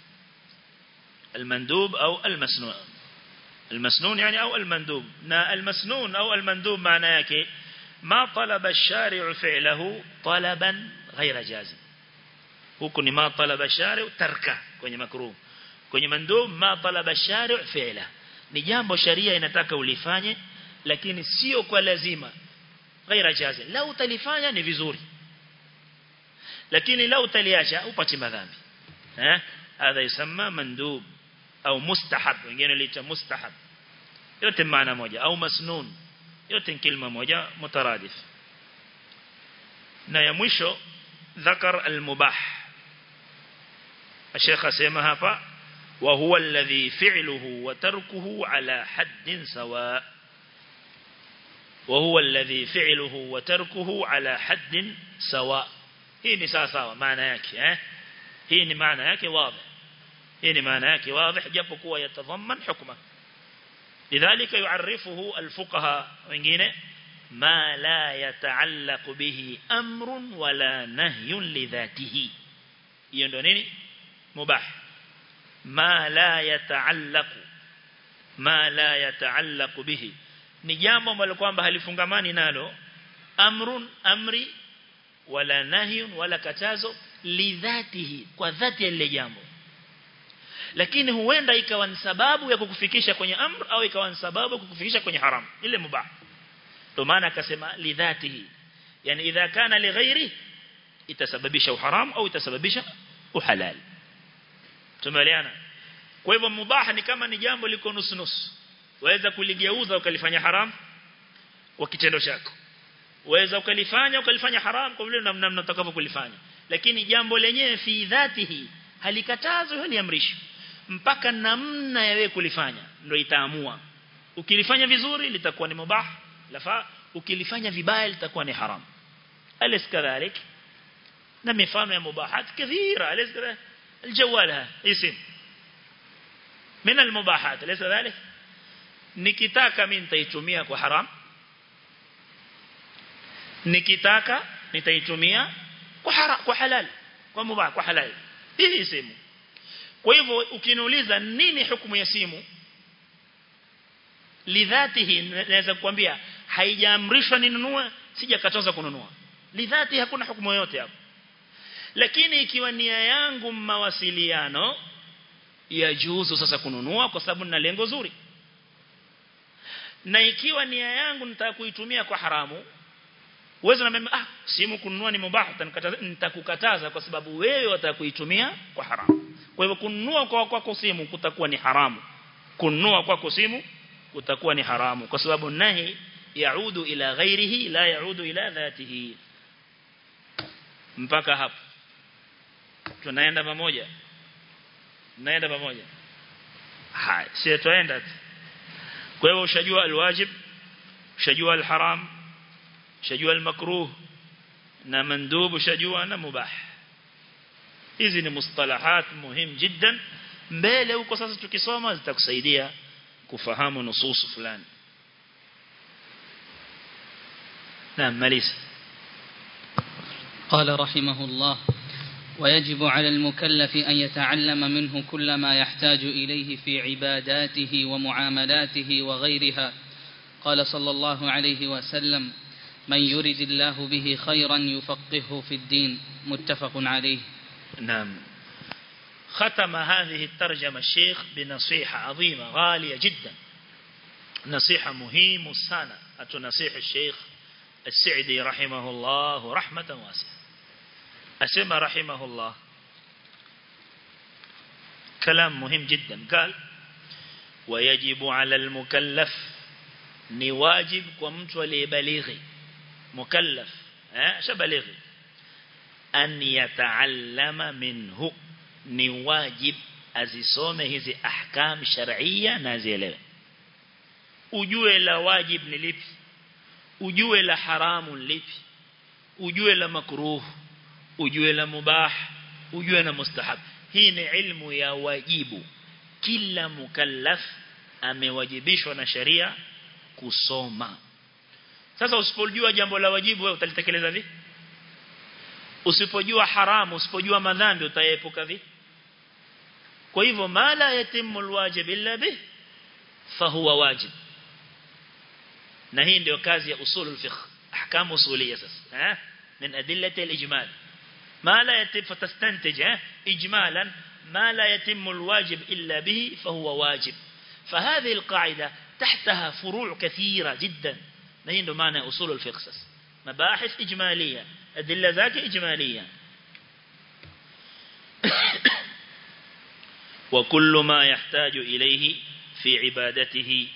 المندوب أو المسنون المسنون يعني أو المندوب نا المسنون أو المندوب معناه يكي ما طلب الشارع فعله طلبا غير جازم huku ni ma talaba shari tarka kwenye makruh kwenye mandub ma talaba shari fi'la ni jambo sharia inataka ulifanye lakini sio kwa lazima ghaira jazi lau utalifanya ni vizuri lakini lau utaliacha upati madhambi eh hadha yusamma mandub au mustahab wengine liita mustahab yote maana moja au masnun yote ni kilima moja mutaradif na ya mwisho ذكر المباح الشيخ اسمع hapa وهو الذي فعله وتركه على حد سواء وهو الذي فعله وتركه على حد سواء hii ni sawa sawa maana yake eh hii ni maana yake wazi hii ni maana yake wazi japo kuwa yatadhaman hukma lidhalika yuarifuhu alfuqaha wengine ma la yataallaq bihi amrun wala nahyun lidhatihi hiyo ndio nini mubah ma la yataallaq ma la yataallaq bihi ni jambo ambalo kwamba halifungamani nalo amrun amri wala nahyun wala katazo lidhatihi kwa dhati ya lile jambo lakini huenda ikawa ni sababu ya kukufikisha kwenye amr au ikawa ni sababu ya kukufikisha kwenye haram ile mubah ndio maana akasema lidhatihi yani idha kana lighairi itasababisha uharam au itasababisha uhalal tumeelewana kwa hivyo mubah ni kama ni jambo liko nusu nusu waweza kuligeuza ukalifanya haram kwa kitendo chako waweza ukalifanya ukalifanya haram kwa vile namna mnatakavyo kulifanya lakini jambo lenyewe fi dhatihi halikatazwi haliamrishwi mpaka namna ya wewe kulifanya ndio itaamua ukilifanya vizuri litakuwa ni mubah lafa ukilifanya vibaya litakuwa ni haram alis kadhalik na mifano ya mubahat kathira alis kadhalik الجوال اسم من المباحات ليس ذلك nikitaka mimi nitaitumia kwa haram nikitaka nitaitumia kwa hara, kwa halal kwa mubah kwa halal hii simu kwa hivyo ukiniuliza nini hukumu ya simu lidhatihi naweza kukwambia haijaamrishwa ninunue sijakataza kununua lidhati hakuna hukumu yoyote hapo lakini ikiwa nia yangu mawasiliano ya juzu sasa kununua kwa sababu nina lengo zuri na ikiwa nia yangu nitaka kuitumia kwa haramu uwezo na ah simu kununua ni mubah nitakukataza kwa sababu wewe wataka kuitumia kwa haramu kwa hivyo kununua kwa kwako simu kutakuwa ni haramu kununua kwako simu kutakuwa ni haramu kwa sababu nahi yaudu ila ghairihi la yaudu ila dhatihi mpaka hapo tunaenda pamoja tunaenda pamoja haya si tuenda kwa hivyo ushajua alwajib ushajua alharam ushajua almakruh na mandub ushajua na mubah hizi ni mustalahat muhimu jiddan mbele huko sasa tukisoma zitakusaidia kufahamu nusus fulani نعم ماليس قال رحمه الله ويجب على المكلف أن يتعلم منه كل ما يحتاج إليه في عباداته ومعاملاته وغيرها قال صلى الله عليه وسلم من يرد الله به خيرا يفقهه في الدين متفق عليه نعم ختم هذه الترجمة الشيخ بنصيحة عظيمة غالية جدا نصيحة مهمة سنة أتنصيح الشيخ السعدي رحمه الله رحمة واسعة أسمى رحمه الله كلام مهم جدا قال ويجب على المكلف نواجب كمت وليبلغي مكلف شبلغي أن يتعلم منه نواجب azisome hizi ahkam shar'iyya na zielewe ujue la wajib ni lipi ujue la haramu lipi ujue la makruh ujue la mubah ujue na mustahab hii ni ilmu ya wajibu kila mukallaf amewajibishwa na sharia kusoma sasa usipojua jambo la wajibu wewe utalitekeleza vipi usipojua haramu usipojua madhambi utaepuka vipi kwa hivyo mala yatimu alwajib illa bih fahuwa wajib na hii ndio kazi ya usulul fiqh ahkam usuliyya sasa eh min adillati alijmal ما لا يتم فتستنتج إجمالا ما لا يتم الواجب إلا به فهو واجب فهذه القاعدة تحتها فروع كثيرة جدا نهين معنى أصول الفقه مباحث إجمالية أدلة ذاك إجمالية وكل ما يحتاج إليه في عبادته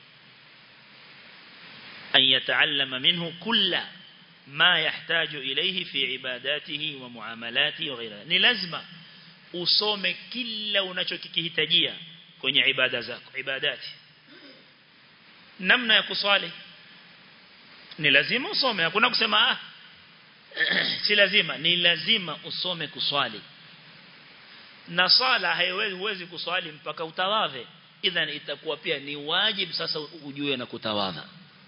أن يتعلم منه كل ما يحتاج إليه في عباداته ومعاملاته وغيرها ni lazima usome kila unachokihitajia kwenye ibada zako ibadati namna ya kuswali ni lazima usome hakuna kusema ah si lazima ni lazima usome kuswali na sala haiwezi huwezi kuswali mpaka utawadhe idhan itakuwa pia ni wajibu sasa ujue na kutawadha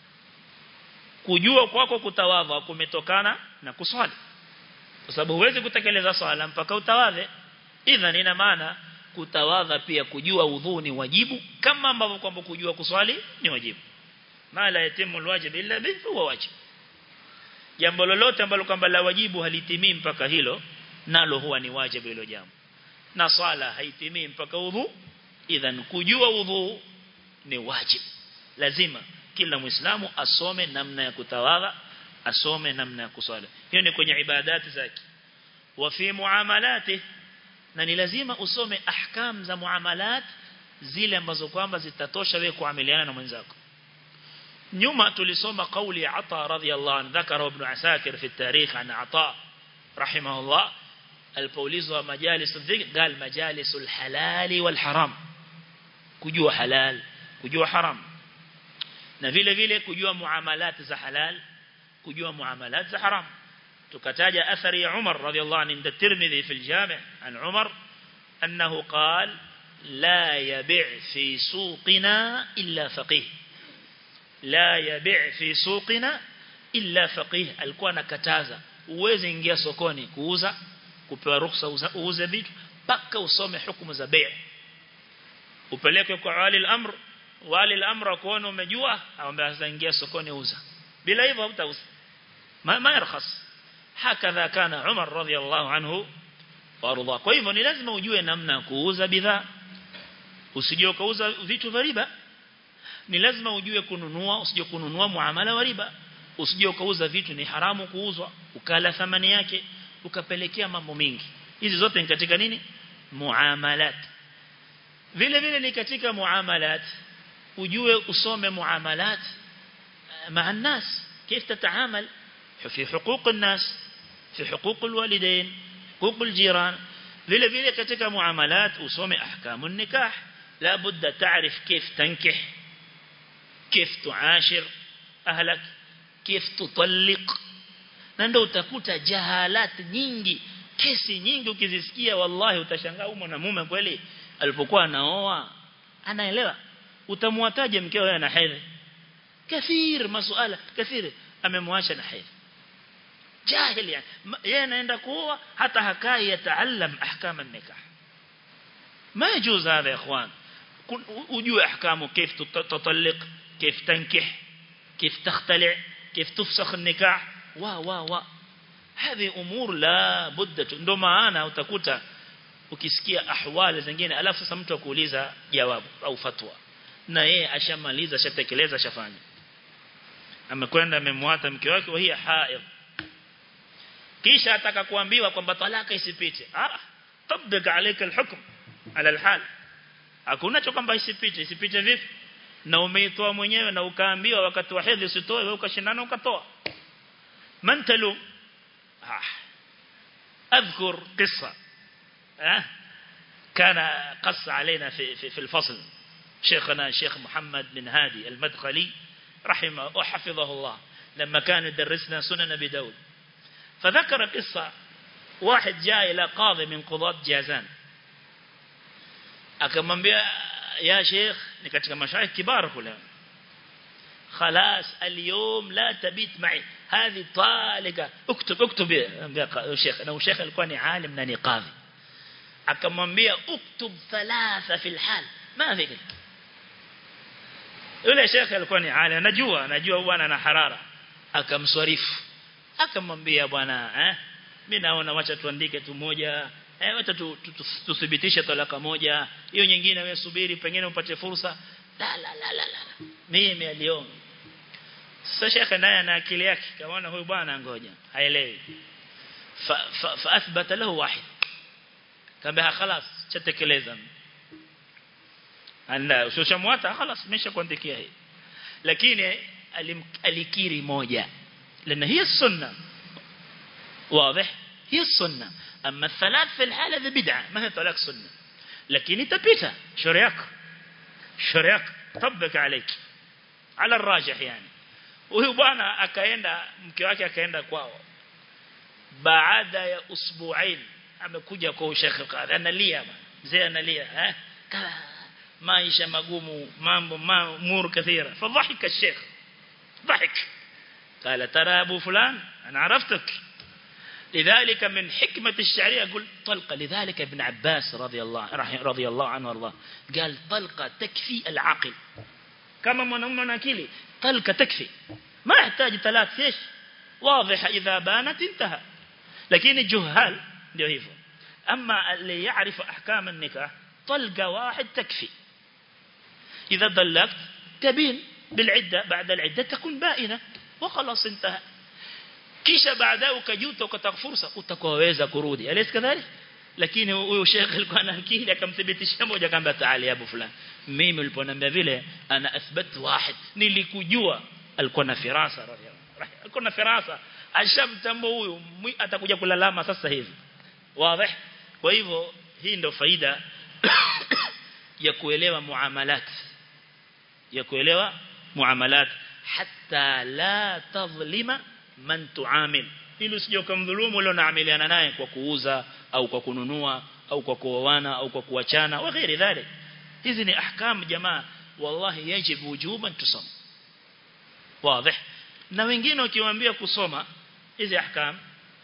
kujua kwako kutawadha kumetokana na kuswali kwa sababu huwezi kutekeleza swala mpaka utawadhe idhan ina maana kutawadha pia kujua udhu ni wajibu kama ambavyo kwamba kujua kuswali ni wajibu mala yatimu alwajib illa bihi huwa wajib jambo lolote ambalo kwamba la wajibu halitimii mpaka hilo nalo huwa ni wajibu hilo jambo na swala haitimii mpaka udhu idhan kujua udhu ni wajibu lazima kila muislamu asome namna ya kutawadha asome namna ya kuswali hiyo ni kwenye ibadati zake wa fi muamalati na ni lazima usome ahkam za muamalat zile ambazo kwamba zitatosha wewe kuamiliana na mwenzako nyuma tulisoma kauli ya Ata radhiyallahu anhu dhakara ibn Asakir fi tarikh an Ata rahimahullah alipoulizwa majalis dhikr قال majalis alhalal walharam kujua halal kujua haram na vile vile kujua muamalat za halal kujua muamalat za haram tukataja athari ya Umar radhiyallahu anhu inda Tirmidhi fi al-Jami' an Umar annahu qala la yabi' fi suqina illa faqih la yabi' fi suqina illa faqih alikuwa anakataza uweze ingia sokoni kuuza kupewa ruhusa uuze vitu paka usome hukumu za bei upeleke kwa wali al-amr wali al-amr kuona umejua aombe sasa ingia sokoni uza bila hivyo hutauza ma ma yarkhas hakadha kana Umar radhiyallahu anhu warudha kwa hivyo ni lazima ujue namna kuuza bidhaa usije ukauza vitu vya riba ni lazima ujue kununua usije kununua muamala wa riba usije ukauza vitu ni haramu kuuzwa ukala thamani yake ukapelekea mambo mengi hizi zote ni katika nini muamalat vile vile ni katika muamalat ujue usome muamalat مع الناس كيف تتعامل في حقوق الناس في حقوق الوالدين حقوق الجيران vile vile katika muamalat usome ahkamu nikah la budda taarif kif tankih kif tuashir ahlak kif tutalliq na ndio utakuta jahalat nyingi kesi nyingi ukizisikia wallahi utashangaa huyo mwanamume kweli alipokuwa anaoa anaelewa utamwataje mkeo yeye ana hedhi كثير مسؤال كثير amemwacha na hedhi jahil yani yeye anaenda kuoa hata hakai yataallam ahkam an-nikah ما يجوز هذا يا اخوان ujue ahkamu كيف تطلق كيف تنكح كيف تختلع كيف تفسخ النكاح wa wa wa هذه امور لا بد ndo maana utakuta ukisikia ahwali zingine alafu sasa mtu akuuliza jawabu au fatwa na yeye ashamaliza ashatekeleza ashafanya amekwenda amemwata mke wake wa hiya haid kisha ataka kuambiwa kwamba talaka isipite ah tabdika alayka alhukm ala alhal hakuna cho kwamba isipite isipite vipi na umeitoa mwenyewe na ukaambiwa wakati wa hedhi usitoe wewe ukashindana ukatoa man talu ah اذكر قصه ها كان قص علينا في في, في الفصل شيخنا الشيخ محمد بن هادي المدخلي رحمه وحفظه الله لما كان يدرسنا سنن ابي داود فذكر قصة واحد جاء إلى قاضي من قضاة جازان akamwambia ya sheikh ni katika mashaikh kibar kule خلاص اليوم لا تبيت معي هذه طالقة اكتب اكتب يا شيخ انا وشيخ alikuwa ni alim na ni qadhi akamwambia uktub thalatha fi alhal ما في yule shekhe alikuwa ni alim anajua anajua bwana na harara akamswarifu akamwambia bwana eh mimi naona wacha tuandike tu moja eh wacha tuthibitishe talaka moja hiyo nyingine wewe subiri pengine upate fursa la la la la, la. mimi aliona sasa shekhe naye ana akili yake kaona huyu bwana ngoja haelewi fa, fa, fa athbata lahu wahid kamba خلاص chatekeleza anda ushamwata خلاص nimeshakuandikia hii lakini alikiri moja لان هي السنه واضح هي السنه اما الثلاث في الحاله ذي بدعه ما هي طلاق سنه لكن تبيتها شريك شريك طبق عليك على الراجح يعني huyu bwana akaenda mke wake akaenda kwao baada ya usbuain amekuja kwa Sheikh Qadhi analia mzee analia eh maisha magumu mambo mamur kathira fadhahika الشيخ ضحك قال ترى ابو فلان انا عرفتك لذلك من حكمة الشعرية يقول طلقة لذلك ابن عباس رضي الله رضي الله عنه وارضاه قال طلقة تكفي العاقل كما منهم ناكيلي طلقة تكفي ما يحتاج ثلاث ايش واضح إذا بانت انتهى لكن الجهال ndio hivyo أما اللي يعرف أحكام النكاح طلقة واحد تكفي إذا ضلقت تبين بالعدة بعد العدة تكون بائنة وخلاص انتهى kisha baadaye ukajuta ukataka fursa utakuweza kurudi alis kadhalik lakini huyo sheikh alikuwa ana akili akamthibitishia moja kamba taali abu fulani mimi uliponiambia vile ana athbat wahid nilikujua alikuwa na firasa radhiallahu alikuwa na firasa ashamtambo huyu atakuja kulalama sasa hivi wazi kwa hivyo hii ndio faida ya kuelewa muamalat ya kuelewa muamalat hatta la tadhlima man tuamil ili usije ukamdhulumu ule unaamiliana naye kwa kuuza au kwa kununua au kwa kuoana au kwa kuachana wa ghairi dhalik hizi ni ahkam jamaa wallahi yajibu wujuban tusoma wazi na wengine ukiwaambia kusoma hizi ahkam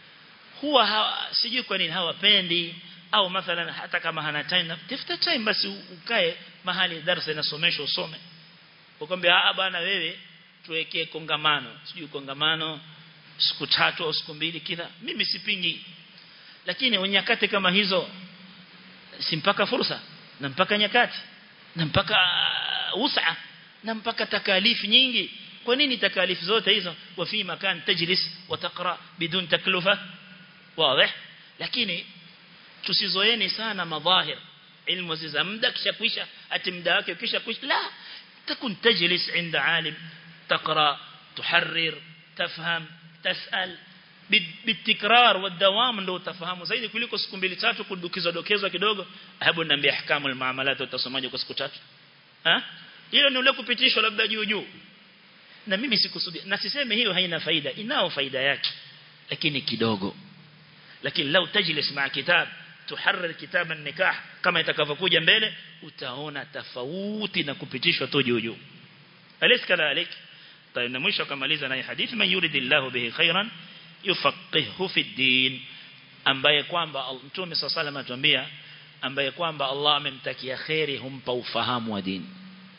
huwa hawa, sijui kwa nini hawapendi au mathalan hata kama hana time tafuta time basi ukae mahali darasa inasomeshwa usome ukwambia ah bwana wewe tuwekee kongamano sijui kongamano siku tatu au siku mbili kila mimi sipingi lakini nyakati kama hizo si mpaka fursa na mpaka nyakati na mpaka usa na mpaka takalifu nyingi kwa nini takalifu zote hizo wa fi makan tajlis wa taqra bidun taklufa wazi lakini tusizoeni sana madhahir ilmu za muda kisha kuisha ati muda wake kisha kuisha la takun tajlis inda alim taqra tuharrir tafham tasal bitikrar والدوام ndio utafahamu zaidi kuliko siku mbili tatu kudukiza dokezwa kidogo hebu niambie ahkamu almuamalat utasomaje kwa siku tatu ha hilo ni ule kupitishwa labda juu juu na mimi sikusudia na siseme hiyo haina faida inao faida yake lakini kidogo lakini lau tajlis ma kitab tuharrir kitab an-nikah kama itakavyokuja mbele utaona tofauti na kupitishwa tu juu juu alis kadhalik طيب na mwisho kamaliza na hadithi man yuridillahu bihi khairan yufaqihu fi din ambaye kwamba mtume sallallahu alayhi atuambia ambaye kwamba Allah amemtakia khairi humpa ufahamu wa dini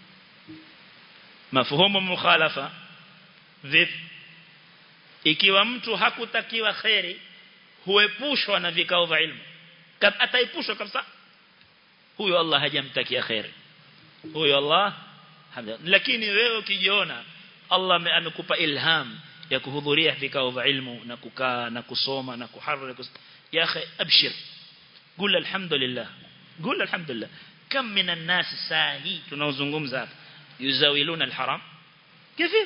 mafuhumu mukhalafa vipi ikiwa mtu hakutakiwa khairi huepushwa na vikao vya ilmu ataepushwa kabisa huyo Allah hajamtakia khairi huyo Allah lakini wewe ukijiona Allah amekupa ilham ya kuhudhuria vikao vya ilmu na kukaa na kusoma na kuharrir ya akhi abshir قول الحمد لله قول الحمد لله كم من الناس ساهي tunaozungumza hapa yuzawiluna alharam كيف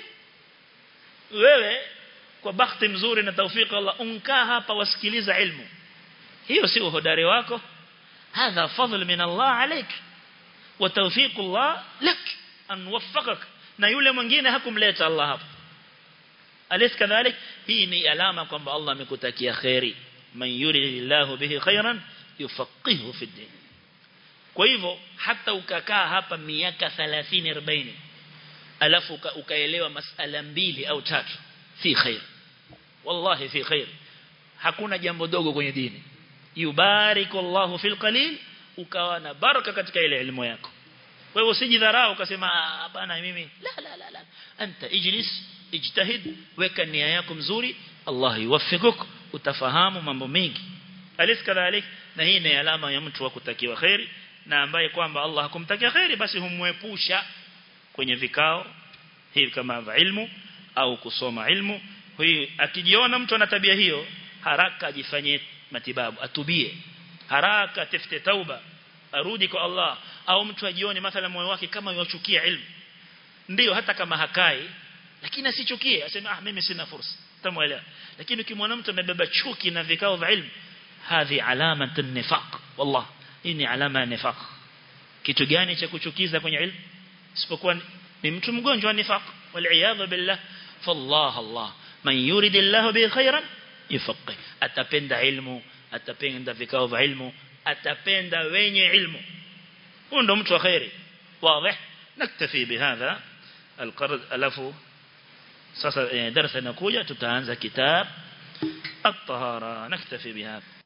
wewe kwa bahati mzuri na tawfiki Allah unkaa hapa wasikiliza ilmu hiyo si uhodari wako hadha fadl min Allah عليك وتوفيق الله لك ان وفقك na yule mwingine hakumleta Allah hapa alis kadhalik hii ni alama kwamba Allah amekutakia khairi man yuridillahu bihi khairan yufaqihu fi din kwa hivyo hata ukakaa hapa miaka 30 40 alafu ukaelewa masala mbili au tatu fi khair wallahi fi khair hakuna jambo dogo kwenye dini yubariku Allahu fil qalil ukawa na baraka katika ile elimu yako wewe usijidharau ukasema bana mimi la la la la anta ijlis ijtahid weka nia yako mzuri Allah yuwaffikuk utafahamu mambo mengi alis kadhalik na hii ni alama ya mtu wa kutakiwa khairi na ambaye kwamba Allah hakumtakia khairi basi humwepusha kwenye vikao hivi kama vya ilmu au kusoma ilmu hii akijiona mtu ana tabia hiyo haraka ajifanyie matibabu atubie haraka tafute tauba arudi kwa Allah au mtu ajione mathalan moyo wake kama yuchukia ilmu ndio hata kama hakai lakini asichukie aseme ah mimi sina fursa tamuelewa lakini ukimwona mtu amebeba chuki na vikao vya ilmu hadhi alama nifaq wallah hii ni alama ya nifaq kitu gani cha kuchukiza kwenye ilmu isipokuwa ni mtu mgonjwa wa nifaq wal billah fallah Allah man yuridillahu bi khairan yufaqih atapenda ilmu atapenda vikao vya ilmu atapenda wenye ilmu huyo ndo mtu wa khairi wazi naktafi bihadha القرض alafu sasa darasa inakuja tutaanza kitab at-tahara naktafi bihadha